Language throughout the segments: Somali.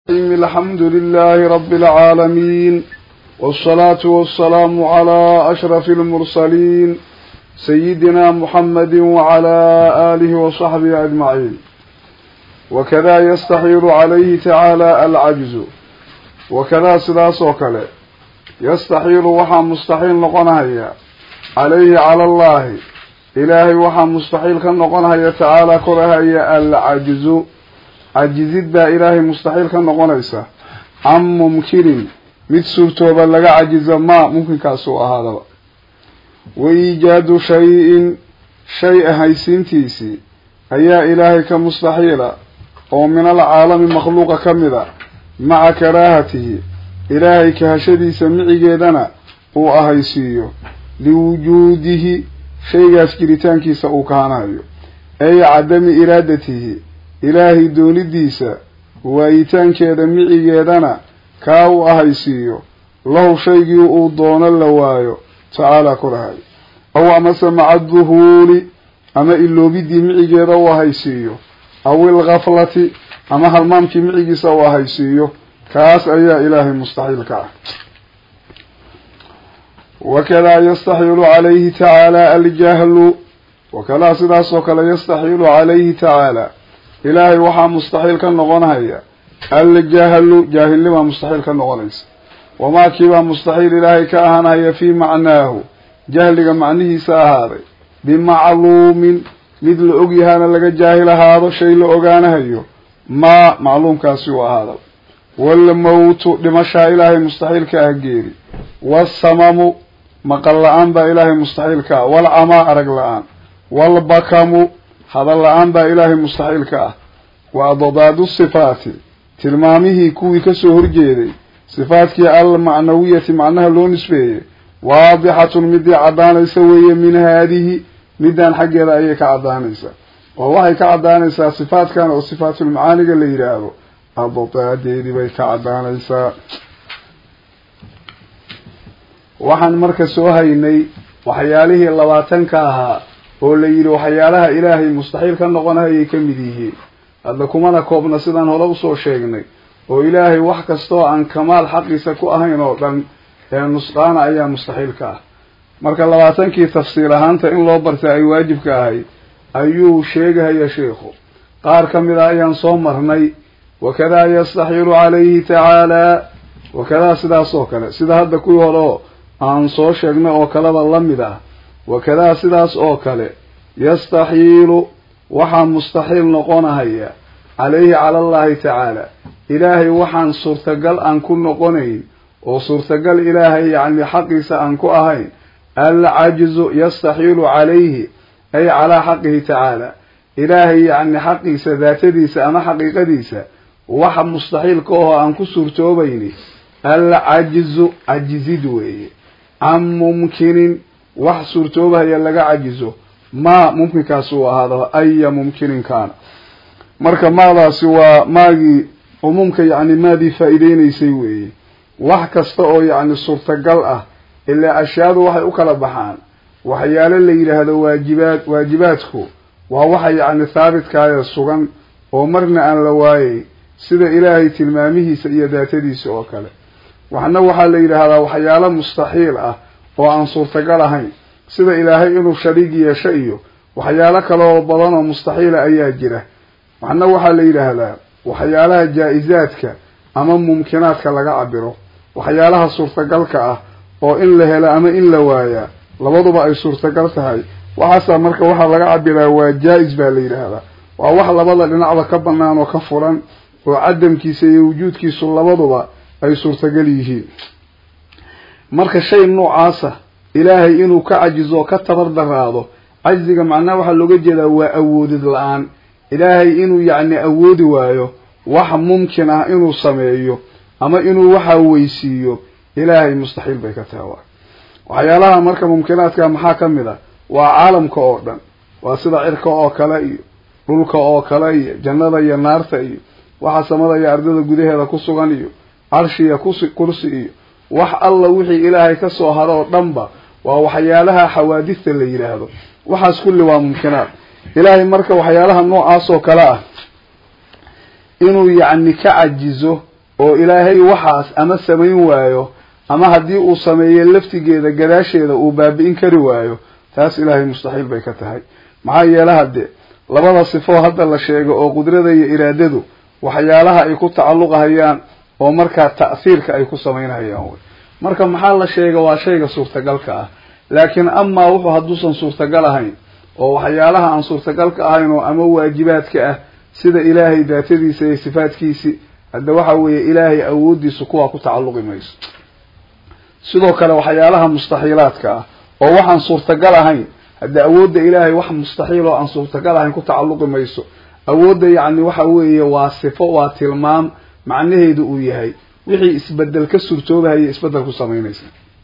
الحمد لله رب العالمين والصلاة والسلام على أشرف المرسلين سيدنا محمد وعلى آله وصحبه أجمعين وكذا يستحيل عليه تعالى العجز وكذا سلاس وكلا يستحيل وحا مستحيل نقنها عليه على الله إلهي وحا مستحيل كان نقنها تعالى كرها العجز cajizid baa ilaahay mustaxiil ka noqonaysa can mumkinin mid suurtooba laga cajizo maa mumkinkaasuu ahaadaba wa iijaadu shay-in shay ahaysiintiisii ayaa ilaahay ka mustaxiila oo min alcaalami makhluuqa ka mid a maca karaahatihi ilaahay kahashadiisa micigeedana uu ahaysiiyo liwujuudihi shaygaas jiritaankiisa uu kahanayo ay cadami iraadatihi ilaahay doonidiisa waayitaankeeda micigeedana kaa uu ahaysiiyo lahu shaygii uu doono la waayo tacaalaa korahay aw amase maca duhuuli ama iloobidii micigeeda uu ahaysiiyo aw ilkaflati ama halmaamkii micigiisa uu ahaysiiyo kaas ayaa ilaahay mustaxiilka ah wakadaa yastaxiilu calayhi tacaala aljahlu wakadaa sidaas oo kale yastaxiilu calayhi tacaala ilaahay waxaa mustaxiil ka noqonhaya aljahlu jaahilnimaa mustaxiil ka noqonaysa wamaa kiibaa mustaxiil ilaahay ka ahaanhaya fii macnaahu jahliga macnihiisa ahaaday bimacluumin mid la ogyahaana laga jaahil ahaado shay la ogaanahayo maa macluumkaasi u ahaada walmawtu dhimashaa ilaahay mustaxiil ka ah geeri wasamamu maqal la-aan baa ilaahay mustaxiil ka ah walcamaa arag la-aan walbakamu hadal la-aan baa ilaahay mustaxiil ka ah wa addaadu sifaati tilmaamihii kuwii kasoo horjeeday sifaadkii almacnawiyati macnaha loo nisbeeyey waadixatun midii caddaanaysa weeye min haadihi midaan xaggeeda ayay ka caddaanaysaa oo waxay ka caddaanaysaa sifaadkan oo sifaatulmacaaniga la yidhaahdo adadaadeedii bay ka caddaanaysaa waxaan marka soo haynay waxyaalihii labaatanka ahaa oo la yidhi waxyaalaha ilaahay mustaxiil ka noqonahayay ka mid yihiin hadda kumana koobna sidaan hore usoo sheegnay oo ilaahay wax kastoo aan kamaal xaqiisa ku ahayn oo dhan ee nusqaana ayaa mustaxiil ka ah marka labaatankii tafsiil ahaanta in loo barta ay waajibka ahayd ayuu sheegahaya sheikhu qaar ka mid a ayaan soo marnay wakadaa yastaxiilu calayhi tacaalaa wakadaa sidaas oo kale sida hadda kuwii hore oo aan soo sheegnay oo kaleba la mid ah wakadaa sidaas oo kale yastaxiilu waxaa mustaxiil noqonahaya calayhi cala allahi tacaala ilaahay waxaan suurtagal aan ku noqonayn oo suurtagal ilaahay yacni xaqiisa aan ku ahayn alcajizu yastaxiilu calayhi ay calaa xaqihi tacaala ilaahay yacni xaqiisa daatadiisa ama xaqiiqadiisa waxa mustaxiilka oo aan ku suurtoobayni alcajizu cajizid weeye can mumkinin wax suurtoobahaya laga cajizo maa mumkinkaasi uu ahaado aya mumkinin kaana marka maadaasi waa maagii cumuumka yacni maadii faa-ideynaysay weeye wax kasta oo yacni suurtagal ah ilaa ashyaadu waxay u kala baxaan waxyaalo la yidhaahdo waajibaad waajibaadku waa waxa yacni thaabitkaayee sugan oo marna aan la waayay sida ilaahay tilmaamihiisa iyo daatadiisa oo kale waxna waxaa la yidhaahdaa waxyaalo mustaxiil ah oo aan suurtagal ahayn sida ilaahay inuu shariig yeesho iyo waxyaalo kale oo badan oo mustaxiila ayaa jira waxna waxaa la yidhaahdaa waxyaalaha jaa-izaadka ama mumkinaadka laga cabiro waxyaalaha suurtagalka ah oo in la helo ama in la waayaa labaduba ay suurtagal tahay waxaasaa marka waxaa laga cabiraa waa jaa-is baa la yidhaahdaa waa wax labada dhinacba ka banaan oo ka furan oo cadamkiisa iyo wujuudkiisu labaduba ay suurtagal yihiin marka shay noocaasa ilaahay inuu ka cajizo oo ka tabar daraado cajziga macnaha waxaa looga jeedaa waa awoodid la-aan ilaahay inuu yacni awoodi waayo wax mumkin ah inuu sameeyo ama inuu waxaa weysiiyo ilaahay mustaxiil bay ka tahay waa waxyaalaha marka mumkinaadka maxaa ka mid ah waa caalamka oo dhan waa sida cirka oo kale iyo dhulka oo kale iyo jannada iyo naarta iyo waxa samada iyo ardada gudaheeda ku sugan iyo carshiya kus kursi iyo wax alla wixii ilaahay ka soo haro oo dhanba waa waxyaalaha xawaadista la yidhaahdo waxaas kulli waa mumkinaad ilaahay marka waxyaalaha noocaas oo kale ah inuu yacni ka cajizo oo ilaahay waxaas ama samayn waayo ama haddii uu sameeyo laftigeeda gadaasheeda uu baabi'in kari waayo taas ilaahay mustaxiil bay ka tahay maxaa yeele hadde labada sifoo hadda la sheego oo qudrada iyo iraadadu waxyaalaha ay ku tacalluqahayaan oo markaa ta'hiirka ay ku samaynhayaan wey marka maxaa la sheega waa shayga suurtagalka ah laakiin amaa wuxuu hadduusan suurtagal ahayn oo waxyaalaha aan suurtagalka ahayn oo ama waajibaadka ah sida ilaahay daatadiisa iyo sifaadkiisi hadda waxa weeye ilaahay awooddiisu kuwaa ku tacalluqi mayso sidoo kale waxyaalaha mustaxiilaadka ah oo waxaan suurtagal ahayn hadda awoodda ilaahay wax mustaxiil oo aan suurtagal ahayn ku tacalluqi mayso awoodda yacni waxa weeye waa sifo waa tilmaam macnaheedu uu yahay wixii isbedel ka suurtoobahaya isbedel ku samaynaysa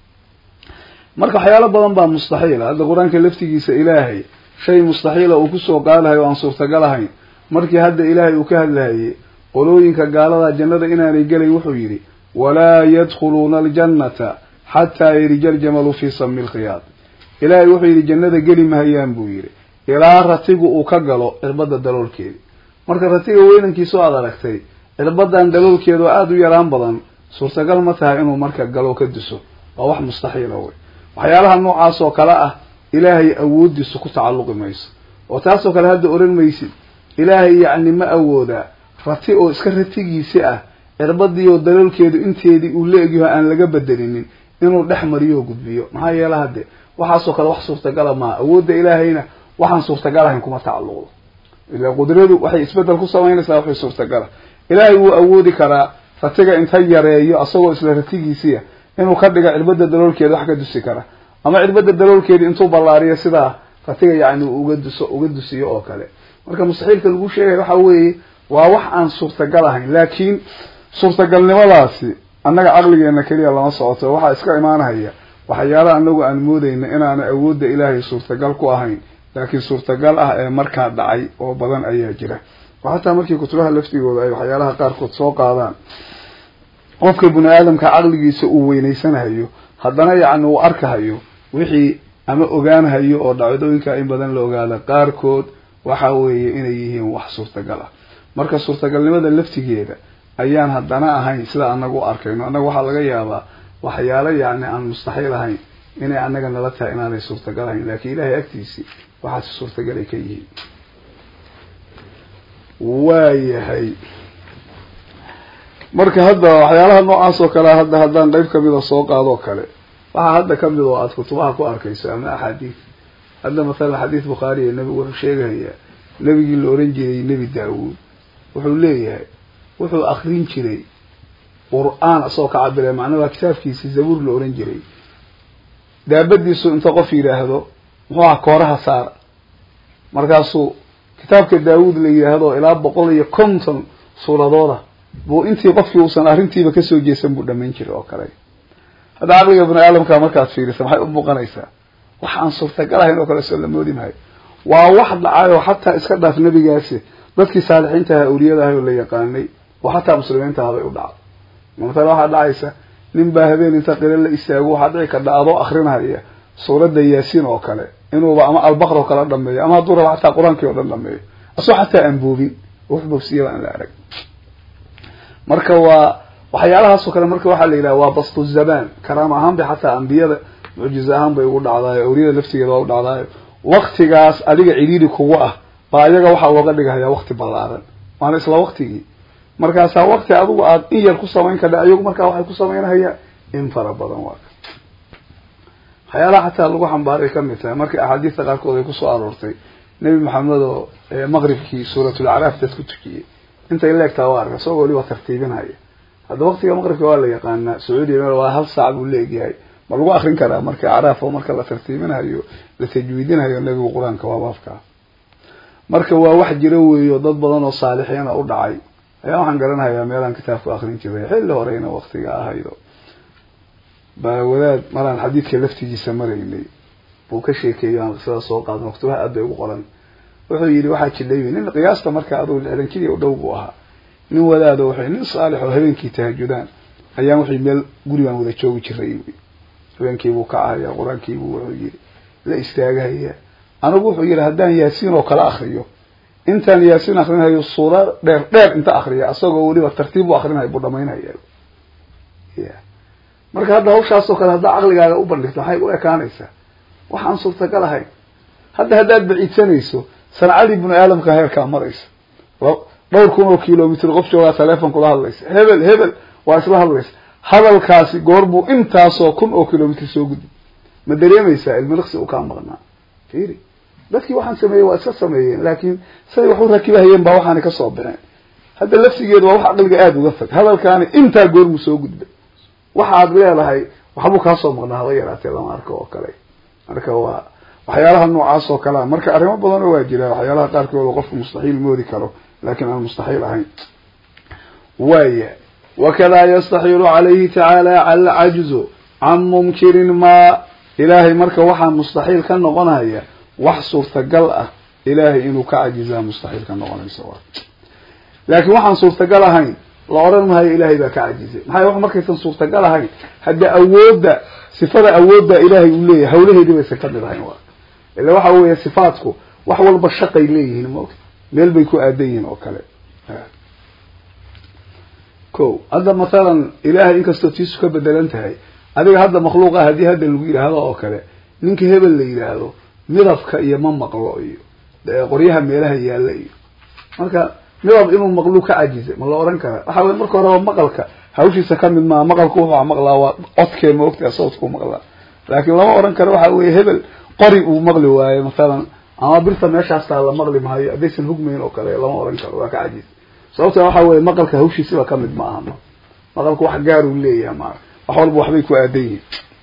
marka waxyaalo badan baa mustaxiila hadda qur-aanka laftigiisa ilaahay shay mustaxiila uu kusoo qaadahay oo aan suurtagal ahayn markii hadda ilaahay uu ka hadlahayey qolooyinka gaalada jannada inaanay gelay wuxuu yidhi walaa yadkhuluuna aljannata xataa yarija aljamalu fii sami lkhiyaad ilaahay wuxuu yidhi jannada geli mahayaan buu yidhi ilaa ratigu uu ka galo cirbadda daloolkeedi marka ratiga weynankiisu aad aragtay cirbadan daloolkeeda oo aada u yaraan badan suurtagal ma tahay inuu marka galo ka duso waa wax mustaxiila wey waxyaalaha noocaas oo kale ah ilaahay awooddiisu ku tacalluqi mayso oo taasoo kale hadda oran maysid ilaahay yacni ma awoodaa rati oo iska ratigiisi ah cirbadii oo daloolkeedu inteedii uu la egyaho aan laga bedelinin inuu dhex mariyo oo gudbiyo maxaa yeele hadde waxaasoo kale wax suurtagala maaha awoodda ilaahayna waxaan suurtagal ahayn kuma tacalluqdo ila qudradu waxay isbedel ku samaynaysaa waxay suurtagala ilaahay wuu awoodi karaa ratiga inta yareeyo asagoo isla ratigiisiia inuu ka dhiga cirbada daloolkeeda wax ka dusi kara ama cirbada daloolkeeda intuu ballaariyo sidaa ratiga yacni uga duso uga dusiyo oo kale marka mustaxiilka lagu sheegaya waxa weeye waa wax aan suurtagal ahayn laakiin suurtagalnimadaasi annaga caqligeena keliya lama socoto waxaa iska imaanahaya waxyaalaha anagu aan moodeyna inaana awoodda ilaahay suurtagal ku ahayn laakiin suurtagal ah ee markaa dhacay oo badan ayaa jira oo xataa markii kutubaha laftigooda ay waxyaalaha qaarkood soo qaadaan qofka bini aadamka caqligiisa uu weynaysanahayo haddana yacni uu arkahayo wixii ama ogaanhayo oo dhacdooyinka in badan la ogaada qaarkood waxa weeye inay yihiin wax suurtagal ah marka suurtagalnimada laftigeeda ayaan haddana ahayn sida anagu u arkayno annaga waxaa laga yaabaa waxyaalo yacni aan mustaxiil ahayn inay annaga nala tahay inaanay suurtagal ahayn laakiin ilaahay agtiisii waxaasi suurtagal ay ka yihiin waayahay marka hadda waxyaalaha noocaas oo kale hadda haddaan qeyb kamida soo qaadoo kale waxaa hadda kamid oo aada kutubaha ku arkayso ama axaadiis hadda mathalan xadiis bukhaariya nebigu wuxuu sheegayaa nebigii la oran jiray nebi daawuud wuxuu leeyahay wuxuu akrin jiray qur-aan isagoo ka cabiraya macnaa waa kitaabkiisi zabuur la oran jiray daabadiisu inta qof yidhaahdo muxuu aha kooraha saara markaasuu kitaabka daawuud la yidhaahdo ilaa boqol iyo konton suuradooda buu intii qofkii uusan arrintiiba kasoo jeesan buu dhamayn jiray oo kale hadda caqliga bini aadamka markaad fiirisa maxay u muuqanaysaa wax aan suurtagal ahayn oo kale soo la moodi mahayo waa wax dhacayoo xataa iska dhaaf nebigaasi dadkii saalixiinta aha awliyada ahay oo la yaqaanay oo xataa muslimiinta ahabay u dhacdo matala waxaa dhacaysa nin baa habeen inta qilo la istaago waxaa dhici kardha adoo akrinaya suuradda yaasiin oo kale inuuba ama albaqr oo kale dhameeyo ama hadduu raba xataa qur-aankii oo dhan dhameeyo asoo xataa aan boobin oo wax bogsiyaba aan la arag marka waa waxyaalahaas oo kale marka waxaa la yidhaha waa bastu zamaan karaama ahaan bay xataa ambiyada mucjize ahaan bay ugu dhacdaayo awliyada laftigeeda waa u dhacdaayo waktigaas adiga cidhiiri kugu ah baa iyaga waxaa looga dhigahaya wakti ballaaran waana isla waktigii markaasaa wakti adigu aada in yar ku samayn kardha iyagu markaa waxay ku samaynahayaan in fara badan waa waxyaalaha xataa lagu xambaaray kamid tahay markii axaadiista qaarkood ay kusoo aroortay nebi maxamed oo maqribkii suuratulacraaf dad ku tukiyey intay leegtaa waa arka isagoo waliba tartiibinhaya hadda waktiga maqribka waa la yaqaanaa sacuudiya waa hal saac buu leegyahay ma lagu akrin karaa marka acraaf oo marka la tartiibinayo la tajwiidinayo nebigu qur-aanka waa baabkaa marka waa wax jiro weeyo dad badan oo saalixiina u dhacay ayaa waxaan garanayaa meelaan kitaabku akrin jiray xilli horeyna waktiga ahaydo baa wadaad maraan xadiidka laftigiisa maraynay buu ka sheekeeyo aan qisada soo qaadno waktubaha aad bay ugu qoran wuxuu yidhi waxaa jidhay nin qiyaasta marka adugu lixdan jiri u dhow buu ahaa nin wadaado wuxuu nin saalix oo habeenkii tahajudaan ayaan wuxuu meel gurigaan wada joogi jiray habeenkiibuu ka ahaya qur-aankiibuu wuxuu yidhi la istaagahaya anigu wuxuu yidhi haddaan yaasiin oo kala akriyo intaan yaasin akrinayo suura dheer dheer inta akriya isagoo weliba tartiib u akrinayo buu dhamaynaya ya marka hadda hawshaasoo kale haddaa caqligaaga u bandhigto maxay u ekaanaysaa waxaan suurtagal ahayn hadda haddaad baciidsanayso sancadii bini aadamka heerkaa maraysa dhowr kun oo kilomitr qof joogaa teleefon kula hadlaysa hebel hebel waa isla hadlaysa hadalkaasi goorbuu intaasoo kun oo kilomitr soo gudbi ma dareemaysaa ilmiliqsi u kaa maqnaa fiiri dadkii waxaan sameeyey waa iska sameeyeen laakiin siday wax u rakibahayeen baa waxaana kasoo baxeen hadda lafsigeedu waa wax caqliga aada uga fog hadalkaani intaa goormuu soo gudbay waxaad leedahay waxbuu kaasoo maqnaa haba yaraatee lama arko oo kale marka waa waxyaalaha noocaas oo kalea marka arrimo badanoo waa jira waxyaalaha qaarkood qofku mustaxiil moodi karo laakiin aan mustaxiil ahayn waaya wakadaa yastaxiilu calayhi tacaala alcajzu can mumkinin maa ilaahay marka waxaa mustaxiil ka noqonaya wax suurtagal ah ilaahay inuu ka cajizaa mustaxiil ka noqonaysa wa laakiin waxaan suurtagal ahayn la odhan mahayo ilaahay baa ka cajizay maxay wax markaysan suurtagal ahayn hadda awoodda sifada awoodda ilaahay uu leeyahay hawlaheedii baysan ka mid ahayn wa ila waxa weeye sifaatku wax walba shaqay leeyihiin maogta meel bay ku aadan yihiin oo kale ko hadda mathalan ilaahay inkastoo tiisu ka bedelan tahay adiga hadda makhluuqa haddii hadda lagu yidhaahdo oo kale ninka hebel la yidhaahdo midabka iyo ma maqlo iyo qoryaha meelaha yaalla iyo marka midab inuu maqlu ka cajizay ma la oran karaa waxa weye marka horeba maqalka hawshiisa kamid maa maqalku wuxuu maqlaa waa codkee ma ogtaa sawdkuu maqlaa laakiin lama oran karo waxa weye hebel qori uu maqli waayo mathalan ama birta meeshaastaa la maqli maayo haddaysan hugmayn oo kale lama oran karo waa ka cajiz sababta waxa weye maqalka hawshiisiba kamid ma aha ma maqalku wax gaaruu leeyahay ma wax walba waxbay ku aadan yihiin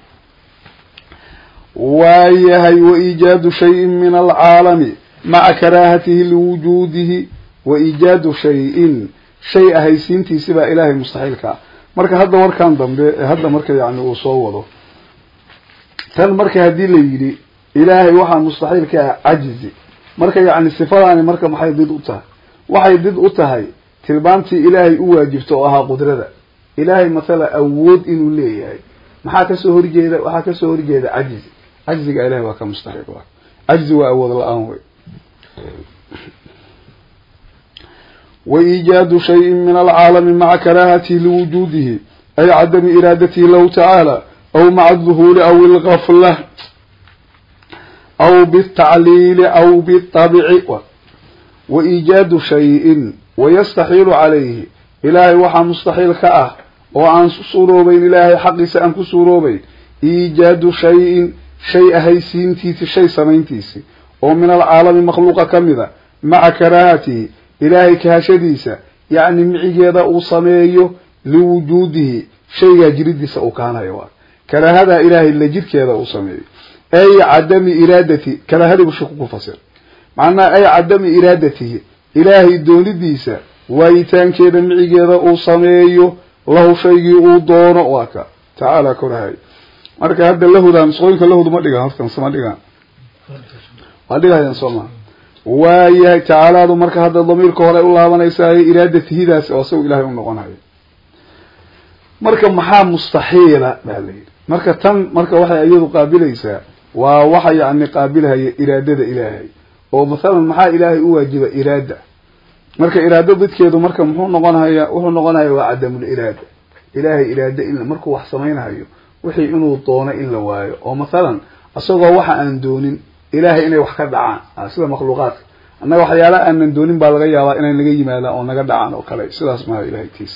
waayahay waiijaadu shayin min alcaalami maca karaahatihi liwujuudihi waiijaadu shayin shay ahaysiintiisi baa ilaahay mustaxiilkaa marka hadda warkan dambe hadda marka yani uu soo wado tan marka haddii la yidhi ilaahay waxaa mustaxiil ka ah cajizi marka yani sifadaani marka maxay did u tahay waxay did u tahay tilmaamtii ilaahay u waajibta oo ahaa qudrada ilaahay mathala awood inuu leeyahay maxaa kasoo horjeeda waxaa kasoo horjeeda cajizi cajziga ilahay waa ka mustaxiil wa cajzi waa awood la-aan wey waiijaadu shayin min alcaalami maca karaahatihi liwujuudihi ay cadami iraadatihi lahu tacaala aw maca aduhuuli aw ilgafla aw bitacliili aw bitabci waiijaadu shayin wayastaxiilu calayhi ilaahay waxaa mustaxiil ka ah oo aan suuroobeyn ilaahay xaqiisa aan ku suuroobeyn iijaadu shayin shay ahaysiintiisi shay samayntiisi oo min alcaalami makhluuqa ka mida maca karaahatihi ilaahay kahashadiisa yacni micigeeda uu sameeyo liwujuudihi shaygaa jiridiisa uu kaanayo waa karaahadaa ilaahay la jirkeeda uu sameeyo ay cadami iraadati karaahadiibu shiku ku fasir macnaha ay cadami iraadatihi ilaahay doonidiisa waayitaankeeda micigeeda uu sameeyo lahu shaygii uu doono waa ka tacaala korahay marka hadda lahudan nusqooyinka lahudu ma dhigaan hortan sama dhigaan waa dhigahayaan soo maa waayahay tacaalaadu marka hadda damiirka hore u laabanaysaay iraadatihidaas oo isagu ilahay u noqonayo marka maxaa mustaxiila baa la yidhi marka tan marka waxay iyadu qaabilaysaa waa waxa yani qaabilhaya iraadada ilaahay oo mathalan maxaa ilaahay u waajiba iraada marka iraado dadkeedu marka muxuu noqonaya wuxuu noqonaya waa cadamul iraada ilaahay iraado in markuu wax samaynayo wixii inuu doono in la waayo oo mathalan isagoo waxa aan doonin ilaahay inay wax ka dhacaan sida makhluuqaadka annaga waxyaalaha aanan doonin baa laga yaabaa inay naga yimaadaan oo naga dhacaan oo kale sidaas maha ilahay tiisa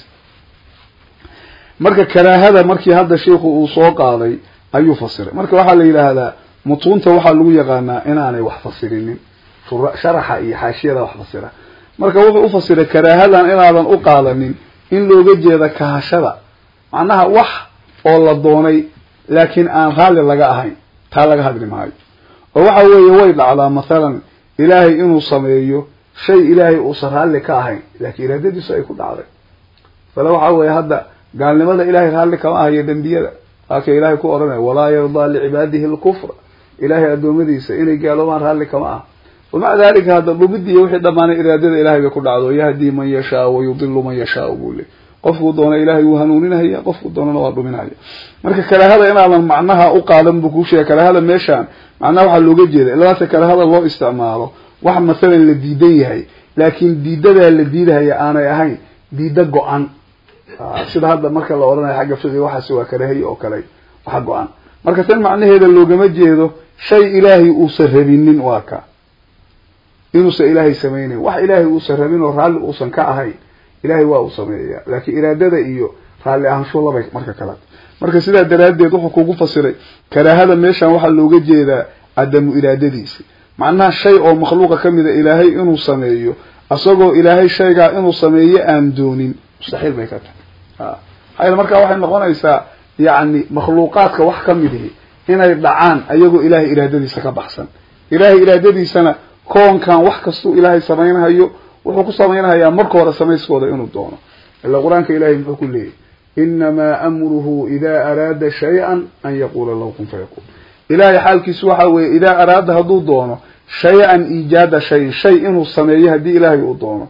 marka karaahada markii hadda sheikhu uu soo qaaday ayuu fasiray marka waxaa la yidhaahdaa mutuunta waxaa lagu yaqaanaa inaanay wax fasirinin sharaxa iyo xaashiyada wax fasira marka wuxuu ufasiray karaahadan inaadan u qaadanin in looga jeeda kahashada macnaha wax oo la doonay laakiin aan raalli laga ahayn taa laga hadli maayo oo waxa weeye way dhacdaa mathalan ilaahay inuu sameeyo shay ilaahay uusan raalli ka ahayn laakiin iraadadiisu ay ku dhacday fale waxa weeye hadda gaalnimada ilahay raalli kama ahayo dembiyada waaka ilaahay ku odhanaya walaa yardaa licibaadihi lkufra ilaahay adoomadiisa inay gaaloobaan raalli kama aha wamaca dalika hadda dhumidii wixii dhamaanay iraadada ilahay bay ku dhacdo yahdii man yashaa wayudilu man yashaa buu le qofkuu doona ilahay wuu hanuuninhaya qofkuu doonana waa dhuminhaya marka karaahada inaadan macnaha u qaadan buu kuu sheegay karaahada meeshaan macnaha waxaa looga jeeda ilaase karaahada loo isticmaalo wax masalan la diidan yahay laakiin diidadaa la diidahaya aanay ahayn diida go-an sida hadda marka la odhanayo xagga fiqiga waxaasi waa karahay oo kale waxa go-an marka tan macnaheeda loogama jeedo shay ilaahay uusan rabinin waa ka inuusan ilaahay samaynayn wax ilaahay uusan rabin oo raalli uusan ka ahayn ilaahay waa uu sameeyaa laakiin iraadada iyo raalli ahaansho labay marka kale marka sidaa daraaddeed wuxuu kugu fasiray karaahada meeshan waxaa looga jeedaa cadamu iraadadiisi macnaha shay oo makhluuqa kamid a ilaahay inuu sameeyo isagoo ilaahay shaygaa inuu sameeyo aan doonin mustaxiil bay ka tahay maxaa yele markaa waxay noqonaysaa yacni makhluuqaadka wax kamid ihi inay dhacaan ayagoo ilaahay iraadadiisa ka baxsan ilaahay iraadadiisana koonkan wax kastuu ilaahay samaynhayo wuxuu ku samaynhayaa marka hore samayskooda inuu doono ila qur-aanka ilahay muxuu ku leeyahy inamaa amruhu idaa araada shay-an an yaquula lahu kun fayaquul ilahay xaalkiisu waxa weeye idaa araada hadduu doono shay-an iijaada shayin shay inuu sameeyo haddii ilaahay uu doono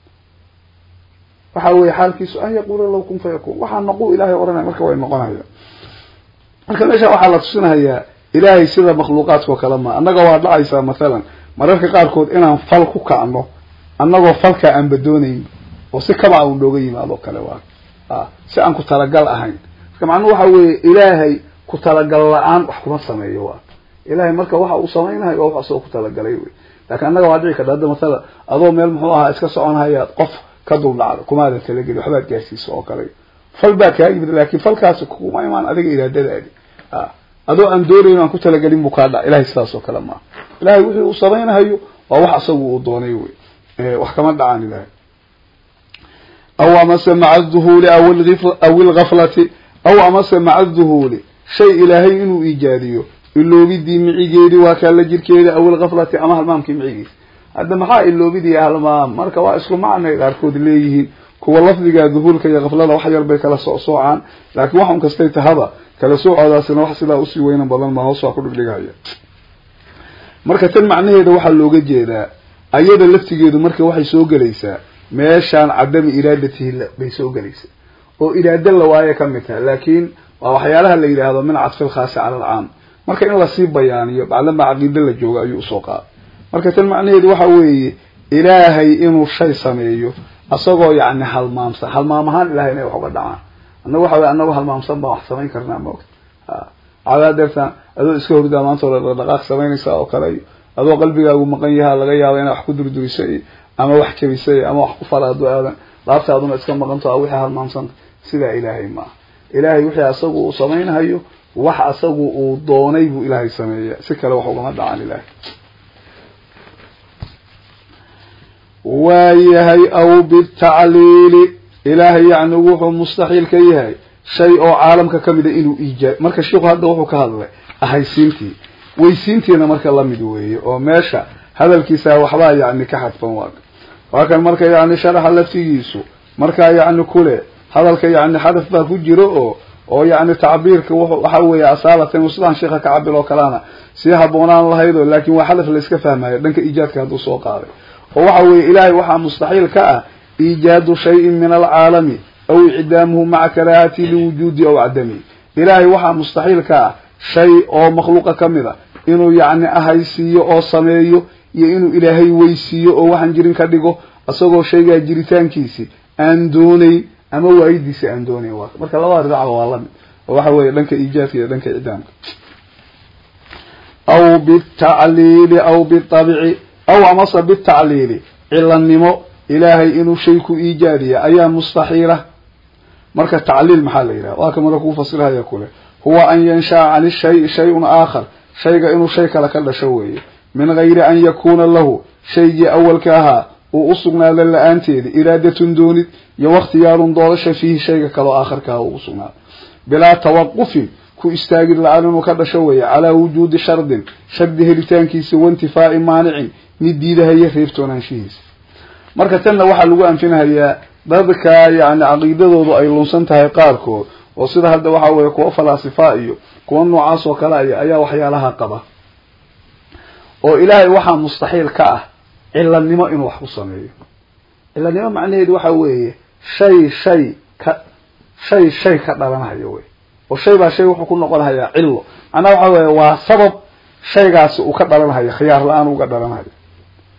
waxa weye xaalkiisu an yaquula lahu kun fayaquul waxaa naqu ilahay odhanaya marka way noqonaya marka meesha waxaa la tusinahayaa ilaahay sida makhluuqaadkao kale ma annaga waa dhacaysaa mathalan mararka qaarkood inaan fal ku kacno annagoo falkaa aan badoonayn oo si kabaca uu nooga yimaado o kale waa a si aan ku talagal ahayn marka macnuhu waxa weeye ilaahay ku talagal la-aan wax kuma sameeyo waa ilahay marka waxa uu samaynayo waa wax asagoo ku talagalay wey laakiin annaga waa dhici karta hadda mathala adoo meel muxuu ahaa iska soconhayaad qof ka dul dhacda kumaadan talageli waxbaad gaarsiisa oo kale fal baa kaa yimid laakin falkaasi kuma imaan adiga iraadadaadi a adoo aan doonayn aan ku talagelin buu kaa dhac ilahay sidaas oo kale maaha ilahay wixii uu samaynahayo waa wax asagu uu doonay wey wax kama dhacaan ilahay aw amase maca duhuuli aw ilgaflati aw amase maca duhuuli shay ilaahay inuu iijaadiyo iloobidii micigeedi waa kaala jirkeeda aw ilgaflati ama halmaamkii micigiisa hadda maxaa iloobidii halmaam marka waa isku macnay qaarkood leeyihiin kuwa lafdiga duhuulka iyo kaflada wax yar bay kala socsoocaan laakiin waxun kastay tahaba kala soocoodaasina wax sidaa usii weynan badan ma hoos waa ku dhigdhigaya marka tan macnaheeda waxaa looga jeedaa ayada laftigeedu marka waxay soo gelaysaa meeshaan cadami iraadatihi bay soo gelaysaa oo iraado la waaye ka mid taha laakiin waa waxyaalaha la yidhaahdo min cadfi lkhaasi cala alcaam marka in lasii bayaaniyo bacdama caqiide la joogo ayuu usoo qaaday marka tan macnaheedu waxa weeye ilaahay inuu shay sameeyo asagoo yacni halmaamsan halmaam ahaan ilahay inay wax uga dhacaan annaga waxa weye anagoo halmaamsan baan wax samayn karnaa maogta cadaa deertaan adoo iska hordaa maanta ole dhaqdhaqaaq samaynaysaa oo kale iyo adoo qalbigaagu maqan yahaa laga yaaba inaa wax ku durduriso iyo ama wax jabisa iyo ama wax ku fala hadduu aadan laabtaaduna iska maqanto a wixii halmaamsanta sidaa ilaahay maaha ilaahay wixii asagu uu samaynhayo wax asagu uu doonay buu ilaahay sameeya si kale wax ugama dhacaan ilaahay waayahay aw bitacliili ilaahay yacni wuxuu mustaxiil ka yahay shay oo caalamka kamida inuu iijaa marka sheikhu hadda wuxuu ka hadlay ahaysiintii weysiintiina marka lamid weeye oo meesha hadalkiisa waxbaa yacni ka xadfan waa waa kan marka yacni sharaxa laftigiisu markaa yacni kule hadalka yacni xadaf baa ku jiro oo oo yacni tacbiirka waxa weeye asaalatan sidaan sheikha ka cabil oo kalena sii haboonaan lahayd oo laakin waa xadaf la iska fahmayo dhanka iijaadka hadduu soo qaaday oo waxa weeye ilaahay waxaa mustaxiil ka ah iijaadu shayin min alcaalami aw icdaamuhu maca karaahati liwujuudi aw cadami ilaahay waxaa mustaxiil ka ah shay oo makhluuqa kamid a inuu yacni ahaysiiyo oo sameeyo iyo inuu ilaahay weysiiyo oo waxaan jirin ka dhigo isagoo shaygaa jiritaankiisi aan doonayn ama waayidiisi aan doonayn waa marka labada dhinacba waa lamid oo waxa weeye dhanka iijaadka iyo dhanka icdaamka aw bitacliili aw bitabci aw amase bitacliili cilanimo ilaahay inuu shay ku iijaadiya ayaa mustaxiila marka tacliil maxaa la yidhaha waa ka marka kuu fasirhaya kule huwa an yansha'a can shayi shayun aakhar shayga inuu shay kale ka dhasho weeye min gayri an yakuuna lahu shaygii awalka ahaa uu usugnaada la-aanteeda iraadatun doonid iyo wakhtiyaarun doorasha fiihi shayga kaleo aakharkaha uu usugnaada bilaa tawaqufin ku istaagid la-aan inuu ka dhasho weeye calaa wujuudi shardin shardi helitaankiisa waintifaa'i maanicin mid diidahaya reebtoonaanshihiisa marka tanna waxaa lagu anfinahayaa dadka yani caqiidadoodu ay lunsan tahay qaarkood oo sida hadda waxa weeye kuwa falaasifa iyo kuwa noocaas oo kale aya ayaa waxyaalaha qaba oo ilaahay waxaa mustaxiil ka ah cilanimo inuu wax ku sameeyo cilanimo macnaheedu waxa weeye shay shay ka shay shay ka dhalanhayo wey oo shay baa shay wuxuu ku noqonhayaa cilo macnaha waxa weeye waa sabab shaygaasi uu ka dhalanhayo khiyaar la-aan uga dhalanhayo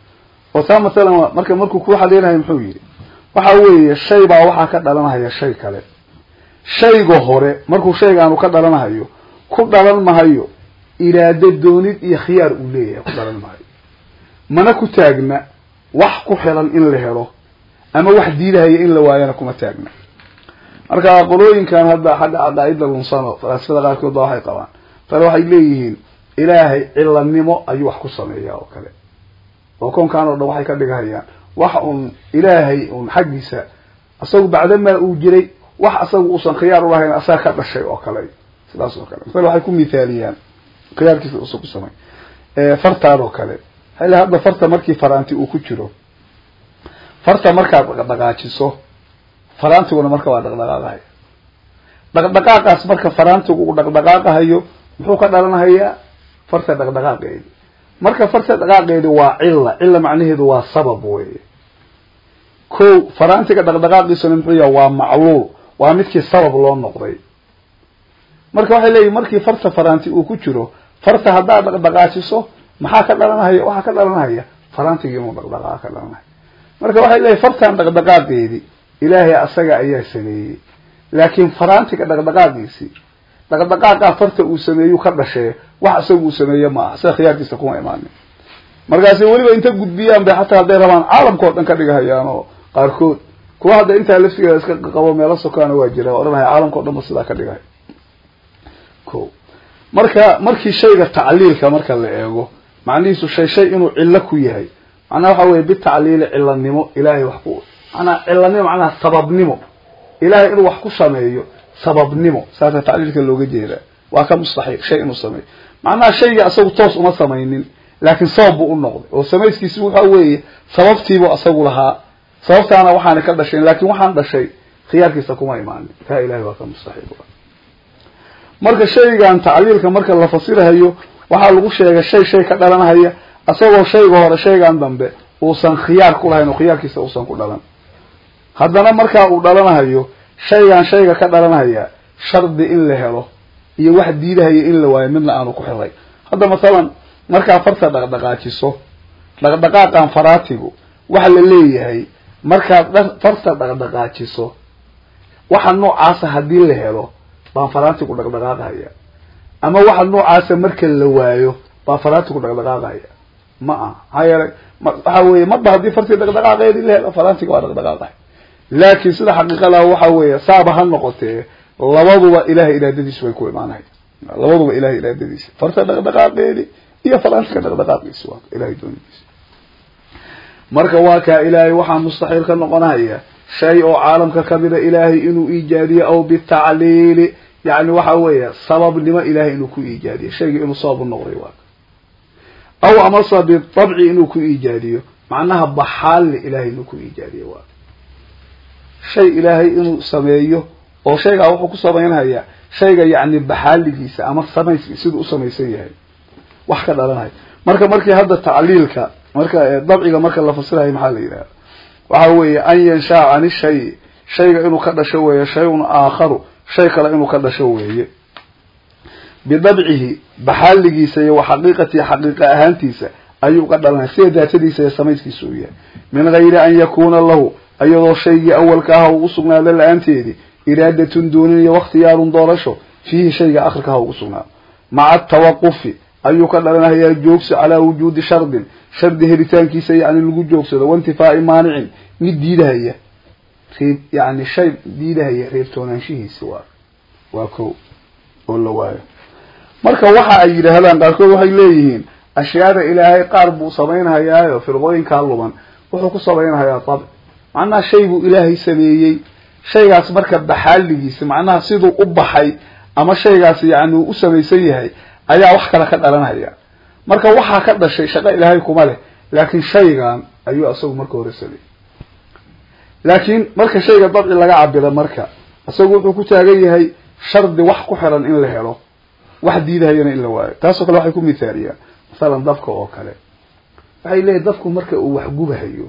oo taa mathalan marka markuu ku xaleynayo muxuu yidhi waxa weeye shay baa waxaa ka dhalanahaya shay kale shayga hore markuu shaygaanu ka dhalanahayo ku dhalan mahayo iraado doonid iyo khiyaar uu leeyahay ku dhalan mahayo mana ku taagna wax ku xilan in la helo ama wax diidahaya in la waayana kuma taagna marka qolooyinkan hadda xagga caqaaida lunsano falaasifada qaarkood ba waxay qabaan tale waxay leeyihiin ilaahay cilanimo ayuu wax ku sameeyaa oo kale oo koonkan oo dhan waxay ka dhigahayaan wax un ilaahay un xaggiisa isagu bacdamaa uu jiray wax isagu uusan khiyaar ulahayn asaga ka dhashay oo kale sidaas oo kale masale waxay ku mithaaliyaan khiyaarkiisa usan ku samay fartaan oo kale xilli hadda farta markii faraanti uu ku jiro farta markaad dhaqdhaqaajiso faraantiguna marka waa dhaqdhaqaaqahaya dhaqdhaqaaqaas marka faraantigu uu dhaqdhaqaaqahayo muxuu ka dhalanahayaa farta dhaqdhaqaaqeedi marka farta dhaqaaqeedi waa cilla cilla macnaheedu waa sabab weye ko faraantiga dhaqdhaqaaqiisuna muxuu yaha waa macluul waa midkii sabab loo noqday marka waxay leeyihin markii farta faraanti uu ku jiro farta haddaad dhaqdhaqaajiso maxaa ka dhalanahaya waxaa ka dhalanahaya faraantigii inuu dhaqdhaqaaqa ka dhalanaya marka waxay leeyihin fartan dhaqdhaqaaqeedi ilaahay asaga ayaa sameeyey laakiin faraantiga dhaqdhaqaaqiisii dhaqdhaqaaqaa farta uu sameeyu ka dhashee wax isaga uu sameeye ma aha sida khiyaarkiisa kuma imaanin markaasi weliba inta gudbiyaan bay xataa hadday rabaan caalamkao dhan ka dhigahayaan oo qaarkood kuwa hadda intaa laftigeeda iska qabo meelo sokaana waa jira odhanaya caalamkao dhan ba sidaa ka dhigahay ko marka markii shayga tacliilka marka la eego macnihiisu shay shay inuu cillo ku yahay macnaha waxa weye bitacliili cilanimo ilahay wax ku manaa cilanimo macnaha sababnimo ilahay inuu wax ku sameeyo sababnimo saasa tacliilka looga jeedaa waa ka mustaxiil shay inuu sameeyo macnaha shayga isagu toos uma samaynin laakiin sabab buu u noqday oo samayskiisi waxa weeye sababtiibuu isagu lahaa sababtaana waxaana ka dhashayn laakin waxaan dhashay khiyaarkiisa kuma imaanin taa ilahay waa ka mustaxiil marka shaygan tacliilka marka la fasirahayo waxaa lagu sheegay shay shay ka dhalanhaya isagoo shayga hore shaygan dambe uusan khiyaar ku lahayn oo khiyaarkiisa uusan ku dhalan haddana markaa uu dhalanahayo shaygan shayga ka dhalanhaya shardi in la helo iyo wax diidahaya in la waayo midna aanu ku xiray hadda masalan markaa farta dhaqdhaqaajiso dhaqdhaqaaqan faraatigu waxa la leeyahay markaad farta dhaqdhaqaajiso waxa noocaasa haddii la helo baan faraantigu dhaqdhaqaaqahaya ama waxa noocaasa marka la waayo baa faraantigu dhaqdhaqaaqahaya ma aha maxaa yeelay waxa weye marba haddii fartii dhaqdhaqaaqeedii la helo faraantiga waa dhaqdhaqaaqaya laakiin sida xaqiiqadaa waxa weeye saaba ha noqotee labaduba ilahay iraadadiisu bay ku imaanaya labaduba ilahay iraadadiisa farta dhaqdhaqaaqeedi iyo faraantiga dhaqdhaqaaqiisi waa ilahay doonidiisa marka waa kaa ilaahay waxaa mustaxiil ka noqonaya shay oo caalamka kamida ilaahay inuu iijaadiyo aw bitacliili yani waxa weeye sababnimo ilahay inuu ku iijaadiyo shayga inuu sabab u noqday waa aw amase bitabci inuu ku iijaadiyo macnaha baxaalli ilahay inuu ku iijaadiyo waa shay ilaahay inuu sameeyo oo shaygaa wuxuu ku samaynhayaa shayga yacni baxaaligiisa ama samayski siduu u samaysan yahay wax ka dhalanaya marka markii hadda tacliilka marka dabciga marka la fasirayo maxaa la yidhahda waxa weeye an yanshaa cani shay shayga inuu ka dhasho weeye shay-un aakharu shay kale inuu ka dhasho weeye bidabcihi baxaaligiisa iyo wa xaqiiqatihi xaqiiqa ahaantiisa ayuu ka dhalanaya sida daatadiisa iyo samayskiisa uu yahay min gayri an yakuuna lahu iyadoo shaygii awalka aha uu usugnaado la-aanteedii iraadatun doonin iyo wakhtiyaarun doorasho fiihi shayga akhirka aha ugu sugnaado maca atawaqufi ayuu ka dhalanayaa joogso calaa wujuudi shardin shardi helitaankiisa yani lagu joogsado waintifaa'i maanicin mid diidahaya reeb yani shay diidahaya reebtoonaanshihiisi waa waa ko oo la waayo marka waxa ay yidhaahdaan qaarkood waxay leeyihiin ashyaada ilaahay qaar buu samaynhayaayo firqooyinkaa luban wuxuu ku samaynhayaa dabc macnaha shay buu ilaahay sameeyey shaygaas marka baxaaligiisa macnaha siduu u baxay ama shaygaas yani uu u samaysan yahay ayaa wax kale ka dhalanhaya marka waxaa ka dhashay shaqo ilaahay kuma leh laakiin shaygan ayuu isagu marka hore sameeyey laakiin marka shayga dabci laga cabiro marka isagu wuxuu ku taagan yahay shardi wax ku xiran in la helo wax diidahayana in la waayo taasoo kale waxay ku mithaaliyaan masalan dabka oo kale waxay leeyihin dabku marka uu wax gubahayo